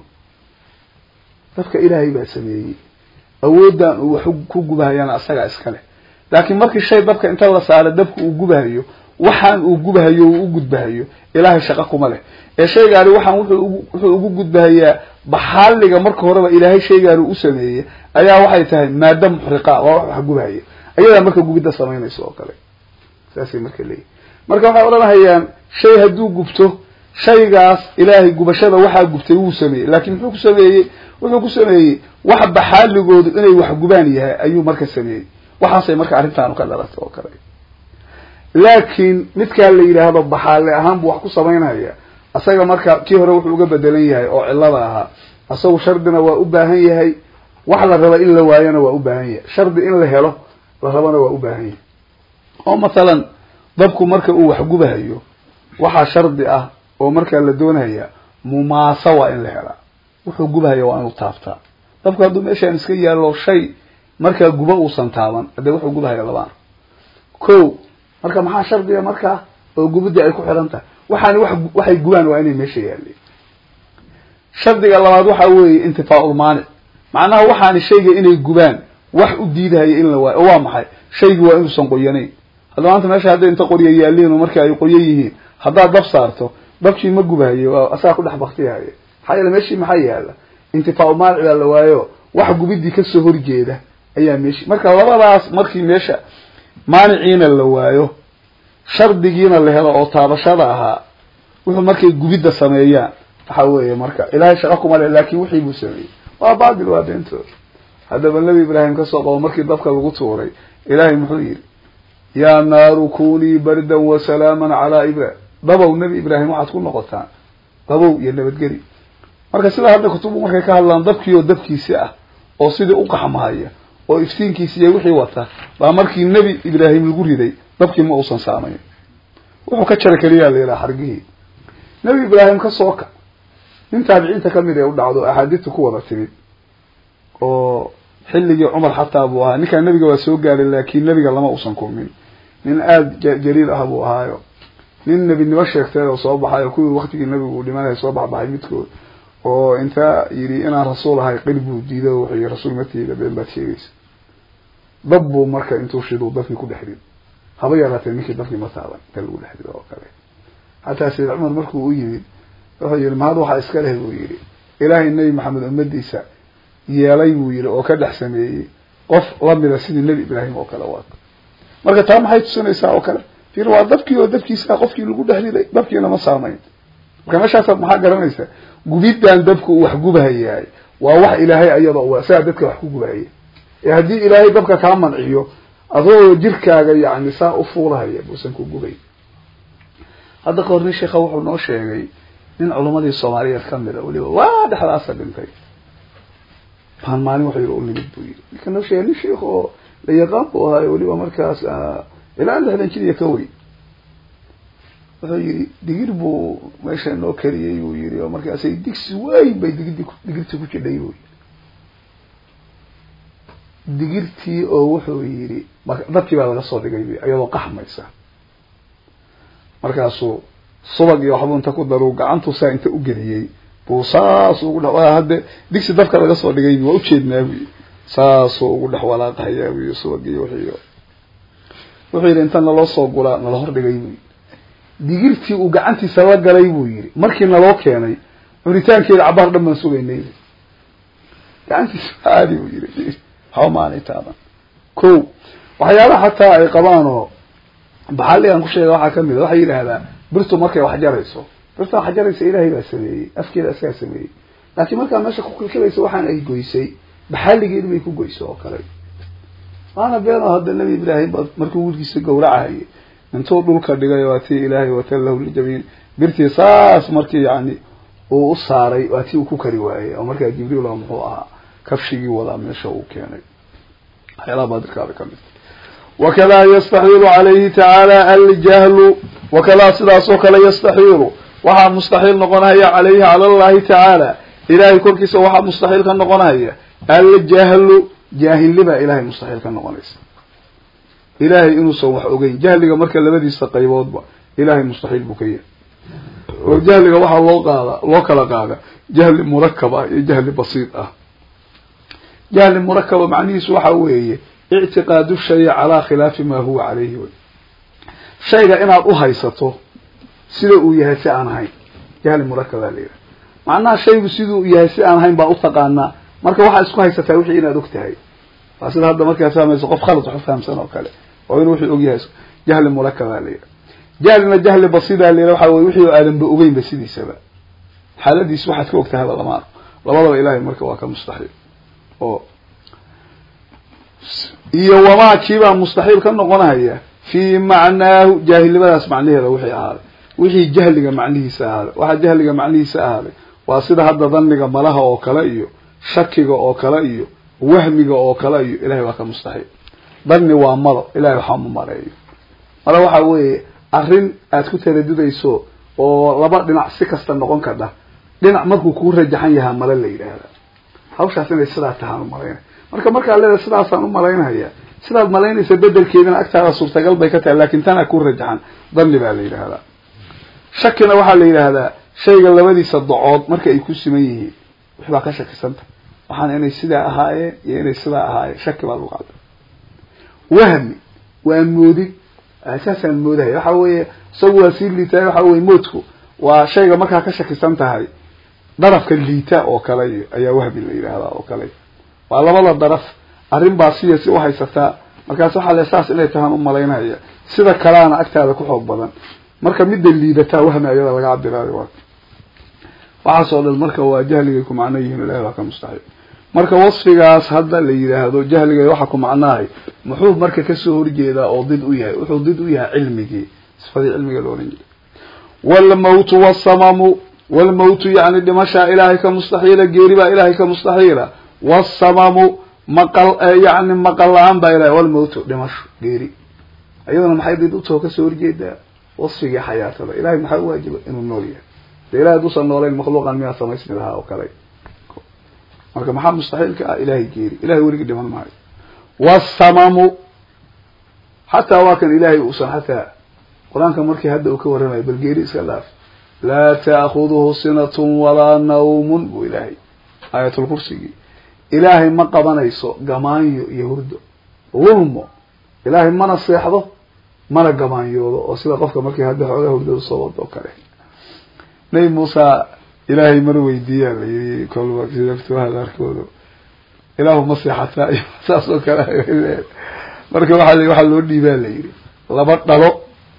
dabka ilaahay baa sameeyey awooddan uu wax ku gubahayana asagaa iska leh laakiin markii shay dabka inta la saaro dabka uu gubahayo waxaan uu gubahayo uu u gudbahayo ilaahay shaqo kuma leh ee shaygaani waxaan wuxuu ugu wuxuu ugu gudbahayaa baxaaliga marka horeba ilaahay shaygaani u sameeyey ayaa waxay tahay maada muxriqa waa wax wax gubahaya ayadaa marka gubidda samaynayso oo kale saasay marka leeyihin marka waxay odhanahayaan shay hadduu gubto shaygaas ilaahay gubashada waxaa gubtay wuu sameeyey laakiin muxuu ku sameeyey wuxuu ku sameeyey wax baxaaligoodu inay wax gubaan yahay ayuu marka sameeyey waxaasay marka arrintaanu ka dhalatay oo kale laakiin midkaa la yidhaahdo baxaale ahaan buu wax ku samaynaya asaga marka kii hore wuxuu uga bedelan yahay oo cillada ahaa asagu shardina waa u baahan yahay wax la raba in la waayona waa u baahan yahay shardi in la helo la rabana waa u baahan yahay oo mathalan dabku marka uu wax gubahayo waxaa shardi ah oo markaa la doonaya mumaasa waa in la helaa wuxuu gubahaya waa inuu taabtaa dabku hadduu meeshaan iska yaallo shay markaa guba uusan taaban hadee wuxuu gubahaya labaan ko marka maxaa shardiga markaa oo gubidii ay ku xiran tahay waxaani wax waxay gubaan waa inay meesha yaalleen shardiga labaad waxa weeye intifaaul maanic macnaha waxaani shayga inay gubaan wax u diidahaya in la waayo oo waa maxay shaygi waa inuusan qoyanayn hadda maanta meesha hadday inta qoryo yaalliin oo marka ay qoyan yihiin haddaad dab saarto dabkii ma gubahayo waa asaga ku dhex baktihaya maxaa yeele meeshii maxaa yaala intifaaul maanic baa la waayo wax gubidii kasoo horjeeda ayaa meeshii marka labadaas markii meesha maaniciina la waayo shardigiina la helo oo taabashada ahaa wuxuu markay gubidda sameeyaan waxa weeye marka ilaahay shaqo kuma leh laakin wixii buu sameeyey waa baatil waa beentood haddaba nebi ibraahim kasoo qabo markii dabka lagu tuuray ilaahay muxuu yidhi yaa naaru kunii bardan wa salaaman calaa ibrahim dabow nebi ibraahim waxaad ku noqotaan dabow iyo nabadgeli marka sidaa hadda kutubu markay ka hadlaan dabkii oo dabkiisi ah oo sidii u qaxmahaya oo iftiinkiisi iyo wixii wata baa markii nebi ibraahim lagu riday dabkii ma uusan saamayn wuxuu ka jara keliyaa la yidhaha xargihii nebi ibraahim ka soo ka nin taabiciinta kamid ee u dhacdo axaadiista ku wada timid oo xilligii cumar xataa buu ahaa ninkaa nebiga waa soo gaaray laakiin nebiga lama uusan kulmin nin aada jaliil ah buu ahaayo nin nebinimo sheegtay oo soo baxay oo kuwii waktigii nebigu uu dhimanaya soo baxbaxay midkood oo intaa yidhi inaan rasuul ahay qil buu diiday oo wuxuu yihi rasuul matiida been baad sheegaysa dab buu marka intuu shiduu dabkii ku dhex rid haba yaraatee ninkii dabkii ma taaban inta lagu dhex rido oo kale xataa sayid cumar markuu u yimid wuxuu yihi mahad waxaa iska leh buu yihi ilaahay nebi maxamed ummadiisa yeelay buu yihi oo ka dhex sameeyey qof lamida sidii nebi ibraahim oo kale waata marka taa maxay tusinaysaa oo kale fir waa dabkii oo dabkiisa qofkii lagu dhex riday dabkiina ma saamayn marka meeshaasaad maxaa garanaysaa gubiddan dabka uu wax gubahayahay waa wax ilaahay ayada u isagaa dadka wax ku gubahaya ee haddii ilaahay dabka kaa manciyo adoo jirkaaga yani saa u fuulahaya buusan ku gubay hadda ka hor nin sheekha wuxuu noo sheegay nin culamadii soomaaliyeed kamid a weliba waa dhexdaasa dhintay baan maalin wuxuu yiri u nimid buu yiri ninka noo sheegay nin sheikh oo la yaqaan buu ahaayo weliba markaas ilaa lixdan jir iyo ka weyn wuxuu yiri digir buu meesha noo kariyey buu yiri oo markaasay digsi weyn bay digirti digirtii ku jidhay buu yiri digirtii oo wuxuu yiri dadkii baa laga soo dhigay iyadoo qaxmaysa markaasuu subag iyo waxbuu inta ku daruu gacantuu saa inta u geliyey buu saas ugu dhex hadde digsi dabka laga soo dhigay waa ujeednaa buyi saasuu ugu dhex walaaqahayaa buyi subag iyo wixiiyo wuxuu yidhi inta naloo soo gulaa nala hor dhigay buyi digirtii uu gacantiisa la galay buu yidhi markii naloo keenay cunitaankeeda cabaar dhan baan sugaynay gacantiisa aadi buu yidhi waxba maanay taaban ko waxyaalaha xataa ay qabaan oo baxaligan ku sheega waxaa kamid a waxay yidhaahdaa birtu markay wax jarayso birta wax jaraysa ilaahay baa sameeyey afkeeda asagaa sameeyey laakiin markaa meesha ku kilkilaysa waxaan ay goysay baxaligeedu bay ku goysay oo kale waana been oo hadda nebi ibraahim markuu wiilkiisa gawracahayay intuu dhulka dhigay waa tii ilaahay watallahu lijabiin birtii saas markii yani uu u saaray waa tii uu ku kari waayey oo markaa jibriil oo muxuu ahaa kafshigii wadaa meesha uu keenay waxyaalaha baadirkaada kamid wakadaa yastaxiilu calayhi tacaala aljahlu wakadaa sidaas oo kale yastaxiilu waxaa mustaxiil noqonahaya calayhi cala allahi tacaala ilahay korkiisa waxaa mustaxiil ka noqonahaya aljahlu jaahilnibaa ilahay mustaxiil ka noqonaysa ilahay inuusan wax ogeyn jahliga marka labadiisa qayboodba ilahay mustaxiil buu ka yahay oo jahliga waxaa loo qaada loo kala qaada jahli murakab ah iyo jahli basiid ah jahli murakaba macnihiisu waxa weeye ictiqaadu shay calaa khilaafi ma huwa calayhi wey shayga inaad u haysato sida uu yahay si aan ahayn jahli murakabaa la yidhaha macnaha shaygu siduu yahay si aan ahayn baa utaqaanaa marka waxaa isku haysataa wixii inaad og tahay waa sida hadda markaad fahmayso qof khalad wax u fahamsan oo kale oo inuu wixii og yahay jahli murakabaa la yidhaha jahlina jahli basidaa la yidhaha waxa weye wixii aadanba ogeynba sidiisaba xaaladiis waxaad ka og tahayba lama labadaba ilahay marka waa ka mustaxiil oo iyo wamaa kiibaa mustaxiil ka noqonaya fii macnaahu jaahilnimadaas macnaheeda wixii ahaaday wixii jahliga macnihiisa ahaaday waxaa jahliga macnihiisa ahaaday waa sida hadda dhanniga malaha oo kale iyo shakiga oo kale iyo wahmiga oo kale iyo ilahay waa ka mustaxiil dhanni waa malo ilahay waxaa ma maleeyo mala waxa weeye arrin aad ku taradudayso oo laba dhinac si kasta noqon kadha dhinac markuu kuu rajaxan yahaa male la yidhaahda hawshaas inay sidaa tahaan umalaynaya marka markaad leedahay sidaasaan umalaynaya sidaad malaynaysa bedelkeedina agtaada suurtagal bay ka tahay laakin tanaa ku rajaxan dhanni baa la yidhaahdaa shakina waxaa la yidhaahdaa shayga labadiisa dacood marka ay ku siman yihiin waxbaa ka shakisanta waxaana inay sidaa ahaayeen iyo inay sidaa ahaayeen shaki baa lagu qada wahmi waa moodid saasaan moodahaya waxa weeye isagu waa sii liitaay waxa weye moodku waa shayga markaa ka shakisan tahay darafka liita oo kale iyo ayaa wahmi la yidhaahdaa oo kale waa labada daraf arrin baa siya si uhaysataa markaas waxaa le saas inay tahaan umalaynaya sida kalaana agtaada ku xoog badan marka midda liidataa wahmi ayada laga cabiraayo waa waxaasoo dhan marka waa jahligay ku macno yihiin ilahi waa ka mustaxiil marka wasfigaas hadda la yidhaahdo jahligay waxa ku macnahay muxuu marka kasoo horjeedaa oo did u yahay wuxuu did u yahay cilmigii sifadii cilmiga la ohan jiray wlmawtu wsamamu wlmawtu yani dhimashaa ilaahay ka mustaxiila geeri baa ilaahay ka mustaxiila wsamamu maqal yani maqal la-aan baa ilahay walmawtu dhimasho geeri iyadana maxay did utoo kasoo horjeedaa wasfigii xayaatada ilahay maxaa uwaajiba inuu nool yahay de ilahay haduusan noolayn makhluuqan miyaa samaysmi lahaa oo kale marka maxaa mustaxiilka ah ilahay geeri ilahay weligii dhiman maayo wsamamu xataa waa kan ilahay uusan xataa qur-aanka markii hadda uu ka warramayo bal geeri iska dhaaf laa ta'khuduhu sinatun walaa nawmun buu ilaahay aayatulkursigii ilaahay ma qabanayso gamaanyo iyo hurdo wulmo ilaahay mana seexdo mana gamaanyoodo oo sida qofka markii hadda xoogaa hurdada soo wado oo kale nabi muusa ilaahay mar weydiiyaa la yiri kolba silaftuhada arkoodo ilaahu ma seexataa iyo saas oo kale marka waa waxaa loo dhiibaa la yiri laba dhalo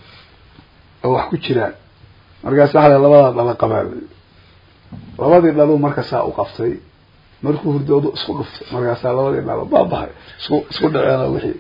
oo wax ku jiraan markaas waxa labadaa dhalo qabaa la yiri labadii dhalo marka saa u qabtay markuu hurdoodu isku dhuftay markaasaa labadii dhalo baabahay isku isku dhaceeno wixii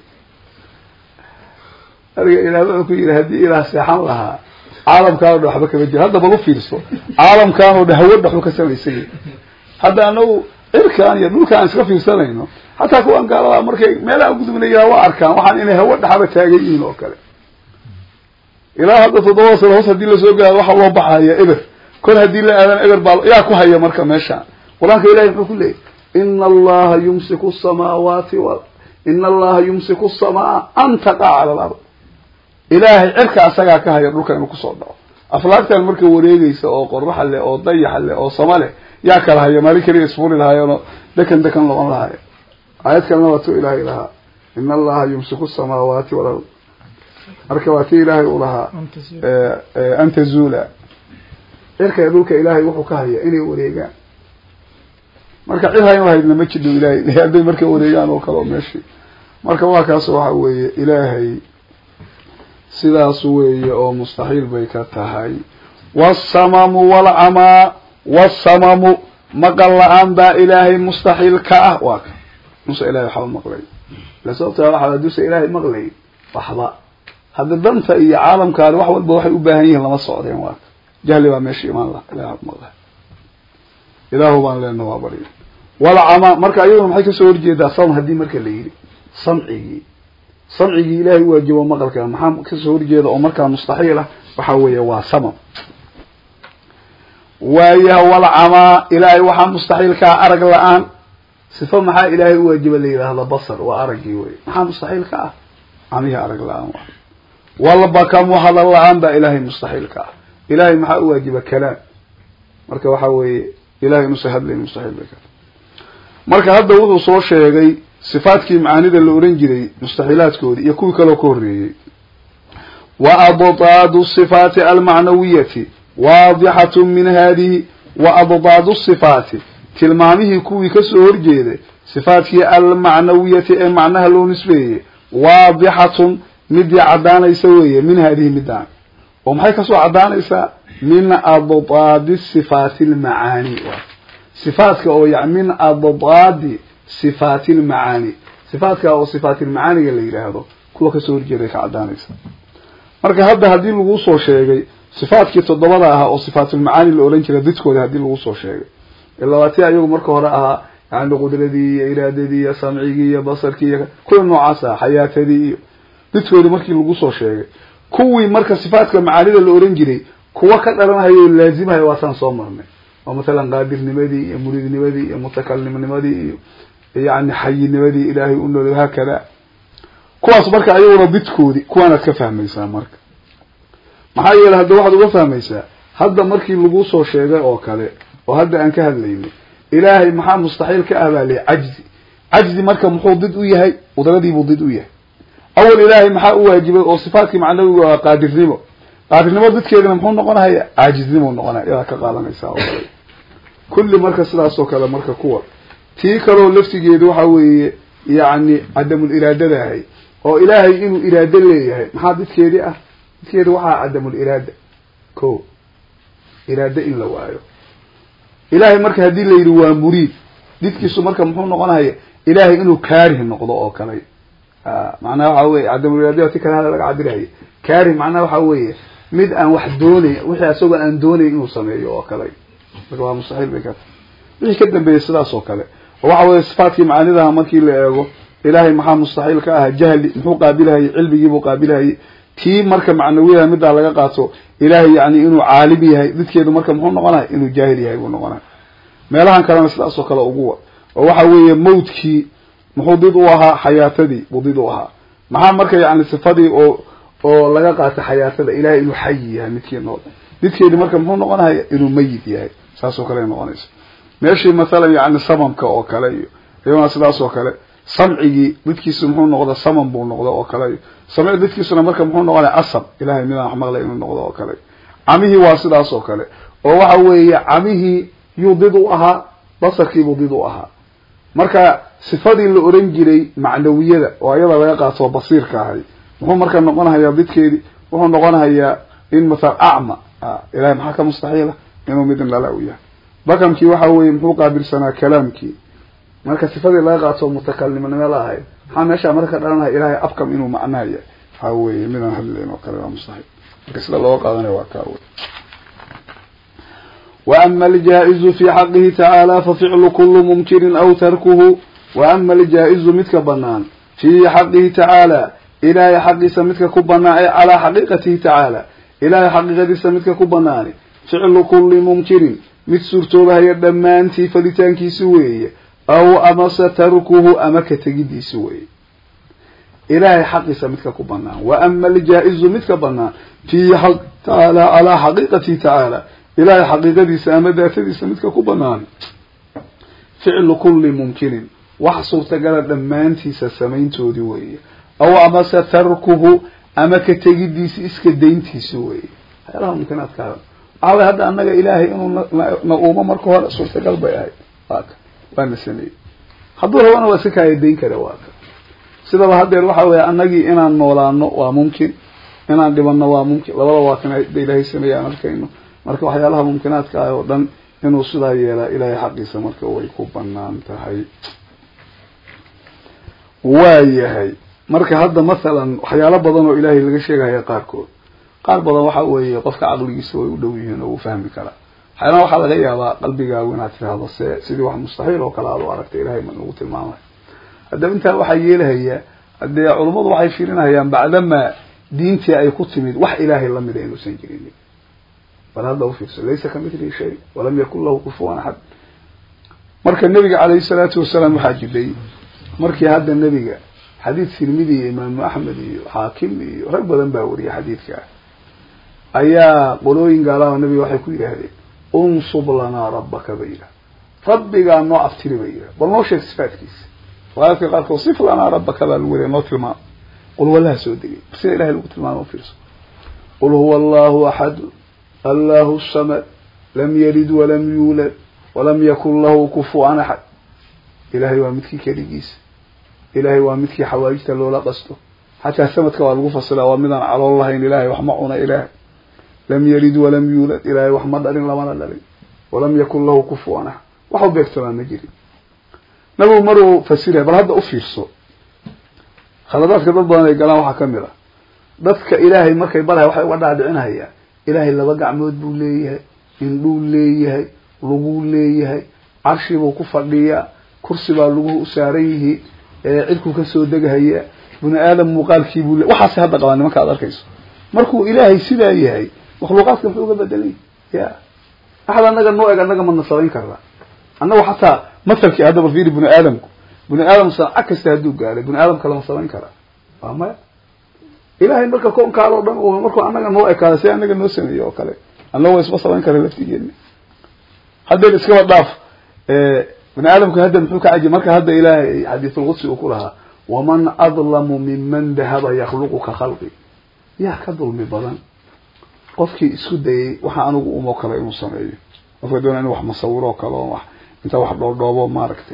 marka ilaah wuxuu ku yidhi haddii ilaah seexan lahaa caalamkaan o dhan waxba kama jiro hadda bal u fiirso caalamkaan oo dhan hawo dhaxu ka samaysanya hadda anagu cirkaan iyo dhulkaan iska fiirsanayno xataa kuwan gaaladaa markay meelaha gudubnaya waa arkaan waxaan inay hawo dhaxaba taagan yihiin oo kale ilaa hadda toddoba sano hoos hadii lasoo gaaro waxaa loo baxaya eber kor haddii la aadan eber baa yaa ku haya marka meeshaan qur-aanka ilahay muxuu ku leeyay ina allaha yumsiku samaawaati w ina allaha yumsiku samaa an taqaca cala alard ilaahay cirka asagaa ka haya dhulka inuu kusoo dhaco aflaagtan marka wareegeysa oo qoraxa leh oo dayaxa leh oo sama leh yaa kala haya maalin keliya isfuri lahaayeenoo dekan dekan noqon lahaay aayad kalena waa tu ilaahay lahaa ina allaha yumsiku samaawaati walard marka waa ti ilaahay u lahaa an tazula cirka dhulka ilaahay wuxuu ka haya inay wareegaan marka cid hayn lahaydna ma jidho ilaahay hadday marka wareegaan oo kale oo meeshii marka waa kaas waxa weeye ilaahay sidaas weeye oo mustaxiil bay ka tahay wasamamu walcamaa wasamamu maqal la-aan baa ilaahay mustaxiil ka ah waa ka musa ilahay waxba maqlay ila sababta waa haduusa ilaahay maqlay waxba hadda danta iyo caalamkaani wax walba waxay u baahan yihiin lama socdeen waa ka jahli baa meesha imaan laha ilahay waxba maqlay ilaahu baan leena waa bari walcamaa marka ayaduna maxay kasoo horjeedaa sam haddii marka la yidhi samcigii samcigii ilaahay waajibo maqalka maxaa kasoo horjeeda oo markaa mustaxiil ah waxa weeye waa samam waayaha walcamaa ilaahay waxaa mustaxiilkaa arag la-aan sifo maxaa ilaahay u waajiba la yidhaahda basar waa araggii wey maxaa mustaxiil ka ah camihii arag la-aan waa walbakamu hadal la-aan baa ilaahay mustaxiil ka ah ilaahay maxaa u waajiba kalaam marka waxa weeye ilahay inuusa hadlayn mustaxiil bay ka marka hadda wuxuu soo sheegay sifaadkii macaanida la oran jiray mustaxiilaadkoodii iyo kuwii kaloo ka horreeyey wa abdaadu sifaati almacnawiyati waadixatu min hadihi wa abdaadu sifaati tilmaamihii kuwii kasoo horjeeday sifaatkii almacnawiyati ee macnaha loo nisbeeyey waadixatun midii caddaanaysa weeye min hadihi midaan oo maxay kasoo caddaanaysaa min addaadi sifaati almacaani sifaatka oo ya min addaadi sifaati almacaani sifaatka oo sifaatilmacaaniga la yidhaahdo kuwa kasoo horjeeday ka caddaanaysa marka hadda haddii lagu soo sheegay sifaatkii toddobada ahaa oo sifaatulmacaani la odhan jiray didkooda haddii lagu soo sheegay ilabaati ayagu marka hore ahaa yani qudradii iyo iraadadii iyo samcigii iyo basarkii iyo kuwa noocaas ah xayaatadii iyo didkoodi markii lagu soo sheegay kuwii marka sifaatka macaanida la oran jiray kuwa ka dhalanhayo o laazimhayo waataan soo marnay oo mathalan qaadirnimadii iyo muridnimadii iyo mutakalimnimadii iyo yani xayinimadii ilaahay u nool haakada kuwaas marka ayaguna didkoodi kuwaanaad ka fahmaysaa marka maxaa yeeley hadda waxaad uga fahmaysaa hadda markii lagu soo sheegay oo kale oo hadda aan ka hadlaynay ilaahay maxaa mustaxiil ka ah baa lii cajzi cajzi marka muxuu did u yahay qudradiibuu did u yahay awal ilaahay maxaa u waajibay oo sifaatkii macnawigu ah qaadirnimo qaadirnimo didkeedina muxuu noqonaya caajiznimuu noqonaya iyadaa ka qaadanaysaa oo kale kulli marka sidaas oo kale marka kuwa tii kaloo laftigeedu waxa weeye yacni cadamul iraadada ahay oo ilaahay inuu iraado leeyahay maxaa didkeedii ah didkeedi waxaa cadamul iraada ko iraado in la waayo ilaahay marka haddii la yidhi waa muriid didkiisu marka muxuu noqonaya ilaahay inuu kaarih noqdo oo kale macnaha waxa weye cadamul iraada ti kale hada laga cabiraya kaarih macnaha waxa weeye mid aan wax doonayn wixii asagoo aan doonayn inuu sameeyo oo kale marka waa mustaxiil bay ka tahay wixii ka dambeeyay sidaas oo kale oo waxa weye sifaatkii macaanidaha markii la eego ilaahay maxaa mustaxiil ka aha jahli muxuu qaabilahayay cilmigiibuu qaabilahayay tii marka macnawiyaha middaa laga qaato ilaahay yani inuu caalim yahay didkeedu marka muxuu noqonaya inuu jaahil yahay buu noqonaya meelahan kalena sidaas oo kale uguwa oo waxa weeye mawdkii muxuu did u ahaa xayaatadii buu did u ahaa maxaa marka yani sifadii oo oo laga qaata xayaatada ilahay inuu xayi yahay midkii nool didkeedi marka muxuu noqonaya inuu mayid yahay saas oo kale noqonaysa meeshii mathalan yani samamka oo kale iyo iyagona sidaas oo kale samcigii didkiisu muxuu noqda samam buu noqda oo kale samci didkiisuna marka muxuu noqonaya asab ilahay midaan wax maqlay inuu noqdo oo kale camihii waa sidaas oo kale oo waxa weeye camihii yuu did u ahaa basarkiibuu did u ahaa marka sifadii la oran jiray macnawiyada oo iyada laga qaato basiirka ahay muxuu marka noqonahayaa didkeedii wuxuu noqonahayaa in mathala acma ilahay maxaa ka mustaxiila inuu midin lala u yahay bakamkii waxa weeye muxuu qaabilsanaa kalaamkii marka sifadii laga qaato mutakalimnimo la ahayd maxaa meeshaa marka ka dhalanaya ilahay afkam inuu macnaha yahay waxa weeye midaan hadlayn oo kale waa mustaxiil marka sida looga qaadanayo waa kaa wey وأما الجائز في حقه تعالى ففعل كل ممكن أو تركه وأما الجائز متك بنان في حقه تعالى إلى حق سمتك كبنان على حقيقته تعالى إلى حقيقة سمتك كبنان فعل كل ممكن mid suurtoobahaya dhammaantii falitaankiisi weeye aw amase tarkuhu ama ka tegidiisi weeye ilaahay xaqiisa midka ku banaan wa ama aljaa-izu midka banaan fii xaq tacaala calaa xaqiiqatihi tacaala ilaahay xaqiiqadiisa ama daatadiisa midka ku banaan ficlu kulli mumkinin wax suurtagala dhammaantiisa samayntoodii weeye aw amase tarkuhu ama ka tegidiisi iska dayntiisi weeye waxyaalaha mumkinaadkaada waxaa hadda annaga ilaahay inuu na uumo marka hore suurtagal bay ahayd waa ka waana sameeyey hadduu rabana waa iska kaaya dayn kara waa ka sidaba haddeer waxa weeye annagii inaan noolaano waa mumkin inaan dhibanno waa mumkin labada waa kan da ilaahay sameeye aan arkayno marka waxyaalaha mumkinaadka ah oo dhan inuu sidaa yeelaa ilaahay xaqiisa marka way ku banaan tahay waa yahay marka hadda mathalan waxyaalo badan oo ilaahay laga sheegahaya qaarkood qaar badan waxa weeye qofka caqligiisa way u dhow yihiin oo uu fahmi karaa waxyaalaha waxaa laga yaabaa qalbigaagu inaad tirahdo se sidii wax mustaxiil oo kale aad u aragtay ilahay ma nagu tilmaamay haddaba intaa waxaa yeelahaya haddee culummadu waxay fiirinayaan bacdamaa diintii ay ku timid wax ilaahay lamida inuusan jirin bal hadda ufiirso laysa kamithlihi shay walam yakun lahu kufuwan axad marka nebiga calayhi salaatu wasalaam waxaa jiray markii hadda nebiga xadiid tirmidi iyo imaamu axmed iyo xaakim iyo rag badan baa wariyay xadiidka ayaa qolooyin gaalaha nabiga waxay ku yidhaahdeen unsub lanaa rabbaka ba yidhah rabbigaa noo aftiri ba yidhah bal noo sheeg sifaatkiisa riwaayadka qaarkood sif lanaa rabbaka baa lagu wariya noo tilmaamo qul wallaha soo degay sida ilahay lagu tilmaamo ufiirso qul huwa allahu axadu allahu samad lam yalid walam yuulad walam yakun lahu kufuwan axad ilahay waa midkii keligiisa ilahay waa midkii xawaajita loola qasto xataa samadka waa lagu fasila waa midaan calool lahayn ilahay wax ma cuna ilahay lam yalid walam yuulad ilahay wax ma dhalin lamana dhalin walam yakun lahu kufuwan axad wax u beegtamaa ma jirin nabigu maruu fasiraya bal hadda u fiirso khaladaadka dad badan ay galaan waxaa kamid a dadka ilaahay markay baraya waxay uga dhaadhicinayaan ilaahay laba gacmood buu leeyahay indhuu leeyahay luguu leeyahay carshibuu ku fadhiyaa kursi baa luguhu u saaran yihiin cidkuu kasoo degahaya bini aadam muuqaalkiibuu le waxaas hadda qabaa nimanka ad arkayso markuu ilaahay sidaa yahay makhluuqaadka muxuu uga bedelay ya axad anaga noo eg anaga ma nasarayn karaa annagu xataa masalkii haddaba fiiri bini aadamku bini aadam sanca kasta hadduu gaaray bini aadamka lama samayn karaa waa maya ilahay marka koonkaadoo dhan markuu anaga noo ekaada si anaga noo sameeyo oo kale annago isma samayn kara laftigeena haddeen iskaba dhaaf bini aadamku hadda muxuu ka cajiy marka hadda ilaahay xadiisulqudsi uu ku lahaa waman adlamu miman dahaba yakhluqu ka khalqi yaa ka dulmi badan qofkii isku dayay waxa anigu umoo kale inuu sameeyo qofka doona inu wax masawiro kale oo wax inta wax dhoodhoobo maaragtay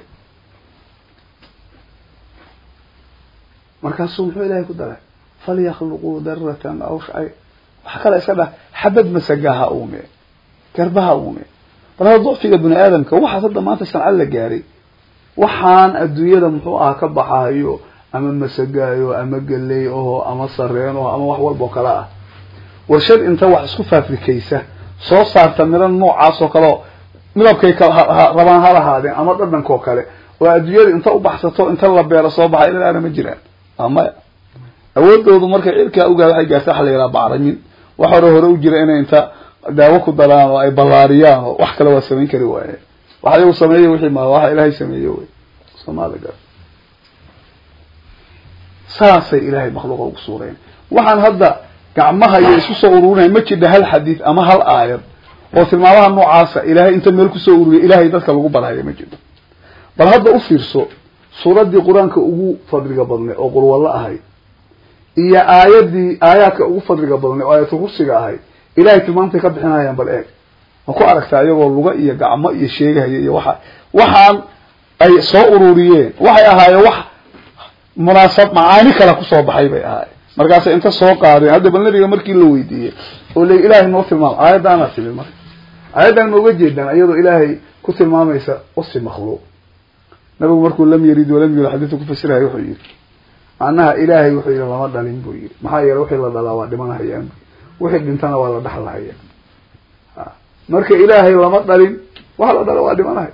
markaasuu muxuu ilahay ku daray falyakluquu daratan aw shay waxa kale iska dhah xabad masagaha uume garbaha uume bal hada ducfiga bini aadamka waxaas hadda maanta sanca la gaaray waxaan adduunyada muxuu aha ka baxaayo ama masagaayo ama geley aho ama sareen aho ama wax walba oo kale ah warshad inta wax isku faafrikaysa soo saarta midho noocaas oo kale oo midabkay rabaan ha lahaadeen ama dhadhankoo kale oo adduunyada inta u baxsato inta la beero soo baxay ilaana ma jiraan amaya awoodoodu markay cirkaa ugaa waxay gaarta waxa la yidhaha bacramin wax hore hore u jira inay inta daawo ku daraan oo ay ballaariyaan oo wax kale waa samayn kari waayeen wax ayagu sameeyey wixii ma waxa ilaahay sameeye wey soomaalia gar saasay ilaahay makhluuqa ugu suureen waxaan hadda gacmaha iyo isku soo ururinaya ma jidha hal xadiid ama hal aayad oo tilmaamaha noocaasa ilaahay inta meel kusoo ururiya ilahay dadka lagu barhaya ma jirto bal hadda u fiirso suuraddii qur-aanka ugu fadliga badnay oo qurwallo ahayd iyo aayadii aayaadka ugu fadliga badnay oo aayatul kursiga ahayd ilahay tilmaamtay ka bixinayaan bal eeg ma ku aragtaa iyagoo luga iyo gacmo iyo sheegahaya iyo waxa waxaan ay soo ururiyeen waxay ahaayeen wax munaasab macaani kale kusoo baxay bay ahaayeen markaasay inta soo qaadeen hadda bal nabiga markii la weydiiyey oo la ilahay noo tilmaamo aayaddaanaa timid marka aayaddan ma uga jeedaan iyadoo ilaahay ku tilmaamaysa wasi makhluuq nabigu markuu lam yarid walam yulad xadiidka kufasirahay wuxuu yihi macnaha ilaahay wuxuu yihi lama dhalin buu yihi maxaa yeele wixii la dhalaa waa dhimanahayaan wixii dhintana waa la dhaxlahaya marka ilaahay lama dhalin waxa la dhala waa dhimanahay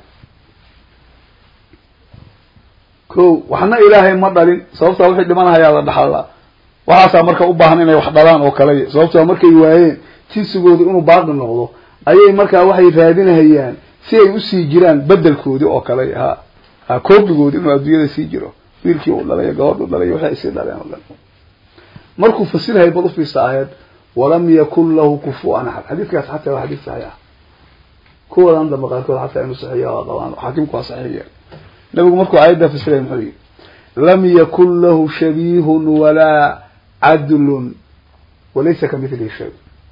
ko waxna ilaahay ma dhalin sababtaa wixii dhimanahayaa la dhaxalaa waxaasaa marka u baahan inay wax dhalaan oo kale sababtaa markay waayeen jinsigooda inuu baaqi noqdo ayay markaa waxay raadinahayaan si ay usii jiraan bedelkoodii oo kale ha ha koobigoodi inuu adduunyada sii jiro wiilkii uu dhalay gabadhu dhalay waxay ay sii dhaleen oo dhan markuu fasirhay bal ufiirsa aayad walam yakun lahu kufuan axad xadiidkaas xataa waa xadiid saxiix ah kuwadan dambe qaarkood xataa inuu saxiiya waa qabaan xaakimku waa saxiiya nabigu markuu aayaddaa fasiray muxuu yihi lam yakun lahu shabihun walaa cadlun walaysa kamithlihi shay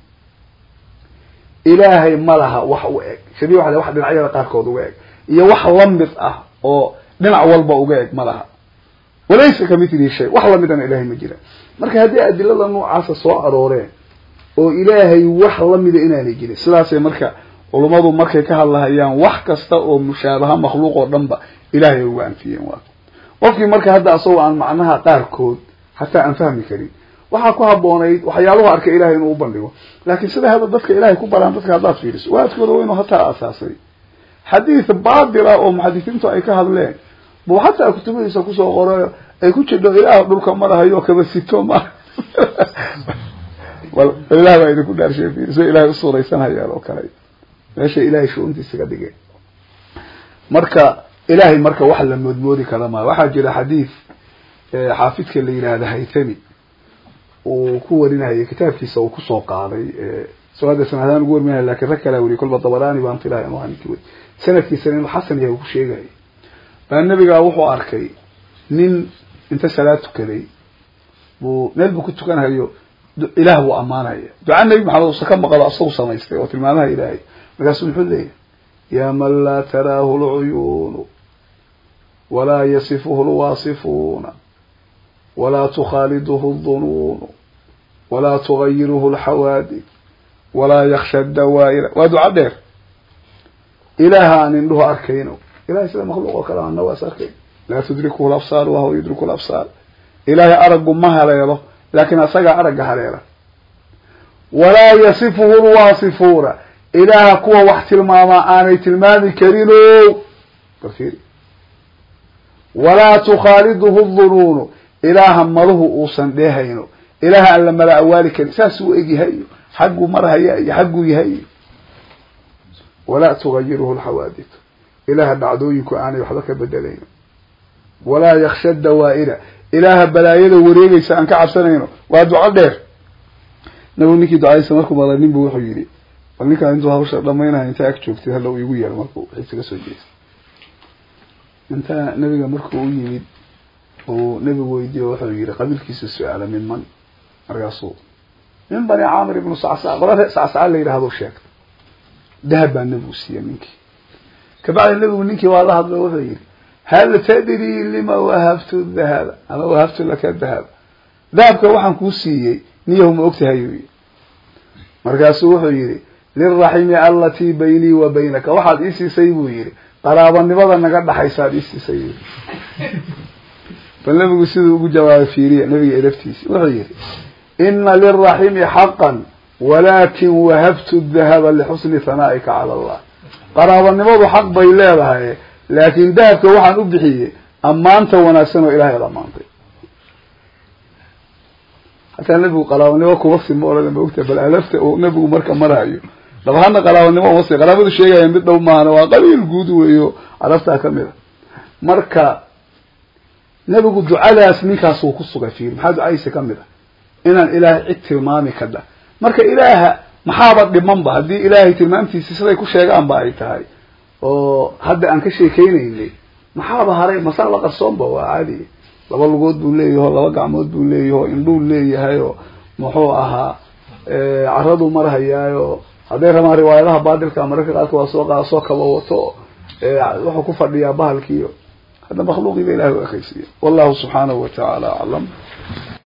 ilaahay ma laha wax u eg shabi waa wax dhinacyada qaarkood uga eg iyo wax lamid ah oo dhinac walba uga eg ma laha walaysa kamithlihi shay wax lamidana ilahay ma jira marka haddii adilada noocaasa soo arooreen oo ilaahay wax lamida inaanay jirin sidaasay marka culummadu markay ka hadlahayaan wax kasta oo mushaabaha makhluuq oo dhan ba ilahay uga anfiyeen waa qofkii marka hadda asagoo aan macnaha qaarkood hataa aan fahmi karin waxaa ku haboonayd waxyaaluhu arkay ilahay inuu ubandhigo laakiin sida hadda dadka ilahay ku baraan dadka haddaad fiiriso waadkooda waynu hataa asaasay xadiid baatila oo muxadisiintu ay ka hadleen buu xataa kutubadiisa kusoo qorayo ay ku jidho ilaah dhulka marahayo kaba sito ma bal ilah baa idinku dhaarshay fiiriso ilahay usuuraysanhayaan oo kale meesha ilahay shu-untiisa ka dhigeen marka ilahay marka wax la moodmoodi kara maayo waxaa jira xadiid xaafidka la yidhaahda haytami uu ku warinayay kitaabkiisa uu kusoo qaaday so hadda sanadaan ugu warminaya lakin rag kalaa weriy kolba dabarani baan filaya inu ninki wey sanadkiisana inuu xasan yahay uu ku sheegaya baa nabigaa wuxuu arkay nin inta salaad tukaday buu meel buu ku tukanhayo ilaah wuu ammaanaya duca nebi maxamed uusa ka maqlo asagu samaystay oo tilmaamaha ilaahay markaasu muxuu leeyahy yaa man laa taraahu lcuyuunu walaa yasifuhu lwaasifuuna walaa tukhaaliduhu dunuunu walaa tugayiruhu lxawaadid walaa yaksha dawaa'ira waa duca dheer ilaaha aan indhuhu arkayno ilahay sida makhluuq oo kale ana waas arkayn laa tudrikuhu labsaar wahuwa yudriku labsaar ilaahay araggu ma haleelo laakiin asagaa aragga haleela walaa yasifuhu lwaasifuuna ilaaha kuwa wax tilmaamaa aanay tilmaami karino barfiiri walaa tukhaaliduhu dunuunu ilaaha maluhu uusan dheehayno ilaaha aan la mala awaali karin saasuu egyahay iyo xagguu marhaya iyo xagguu yahay iyo walaa tugayiruhu lxawaadid ilaaha dhacdooyinku aanay waxba ka bedelayno walaa yaksha dawaa'ira ilaaha balaayada wareegaysa aan ka cabsanayno waa duco dheer nabigu ninkii ducadiisa markuu maqlay nin bu wuxuu yidhi bal ninkaan intuu hawsha dhamaynaya intaa ag joogtay halla uu igu yeero markuu xiisa ka soo jeesta intaa nabiga markuu u yimid uu nabigu weydiiyo wuxuu yihi qabiilkiisa su-aala min man markaasuu min bani caamir ibnu sacsaa qola sacsaa la yidhahdo sheegtay dahab baa nabigu siiya ninkii kabacdi nabigu ninkii waa la hadlo wuxuu yihi hal tadri lima wahabtu dahaba ama wahabtu laka dahaba dahabka waxaan kuu siiyey niyahu ma ogtahay uu yihi markaasuu wuxuu yihi lilraximi alatii baynii wa baynaka waxaad ii siisay buu yihi qaraabanimada naga dhaxaysaad ii siisay buu yihi bal nabigu siduu ugu jawaabay fiiriya nabiga elaftiisi wuxuu yihi ina lilraximi xaqan walakin wahabtu dahaba lixusni hanaa'ika cala allah qaraabanimadu xaq bay leedahay laakin dahabka waxaan u bixiyey ammaanta wanaagsan oo ilahay ad ammaantay hataa nabigu qaraabanimo kumasi ma ohan ma ogta bal alafta uu nabigu marka marayo dabahana qaraabanimo umasi qaraabadu sheegaya mid dhow maahana waa qabiil guud weeyo alaftaa kamid a marka nabigu ducadaas ninkaasuu ku sugay fiir maxaa ducadiisa kamid a inaan ilaahay cid tilmaami kadha marka ilaaha maxaaba dhimanba haddii ilaahay tilmaamtiisi siday ku sheegaanba ay tahay oo hadda aan ka sheekeynaynay maxaaba haray masaa la qarsoonba waa caadi laba lugood buu leeyaho laba gacmood buu leeyaho indhuu leeyahayo muxuu ahaa caraduu marhayaayo hadday rabaan riwaayadaha baadilka mararka qaarka waa soo qa soo kaba wato wuxuu ku fadhiyaa bahalkiiyo hadda makhluuqiiba ilahay u ekaysiiya wallahu subxaanahu wa tacaala aclam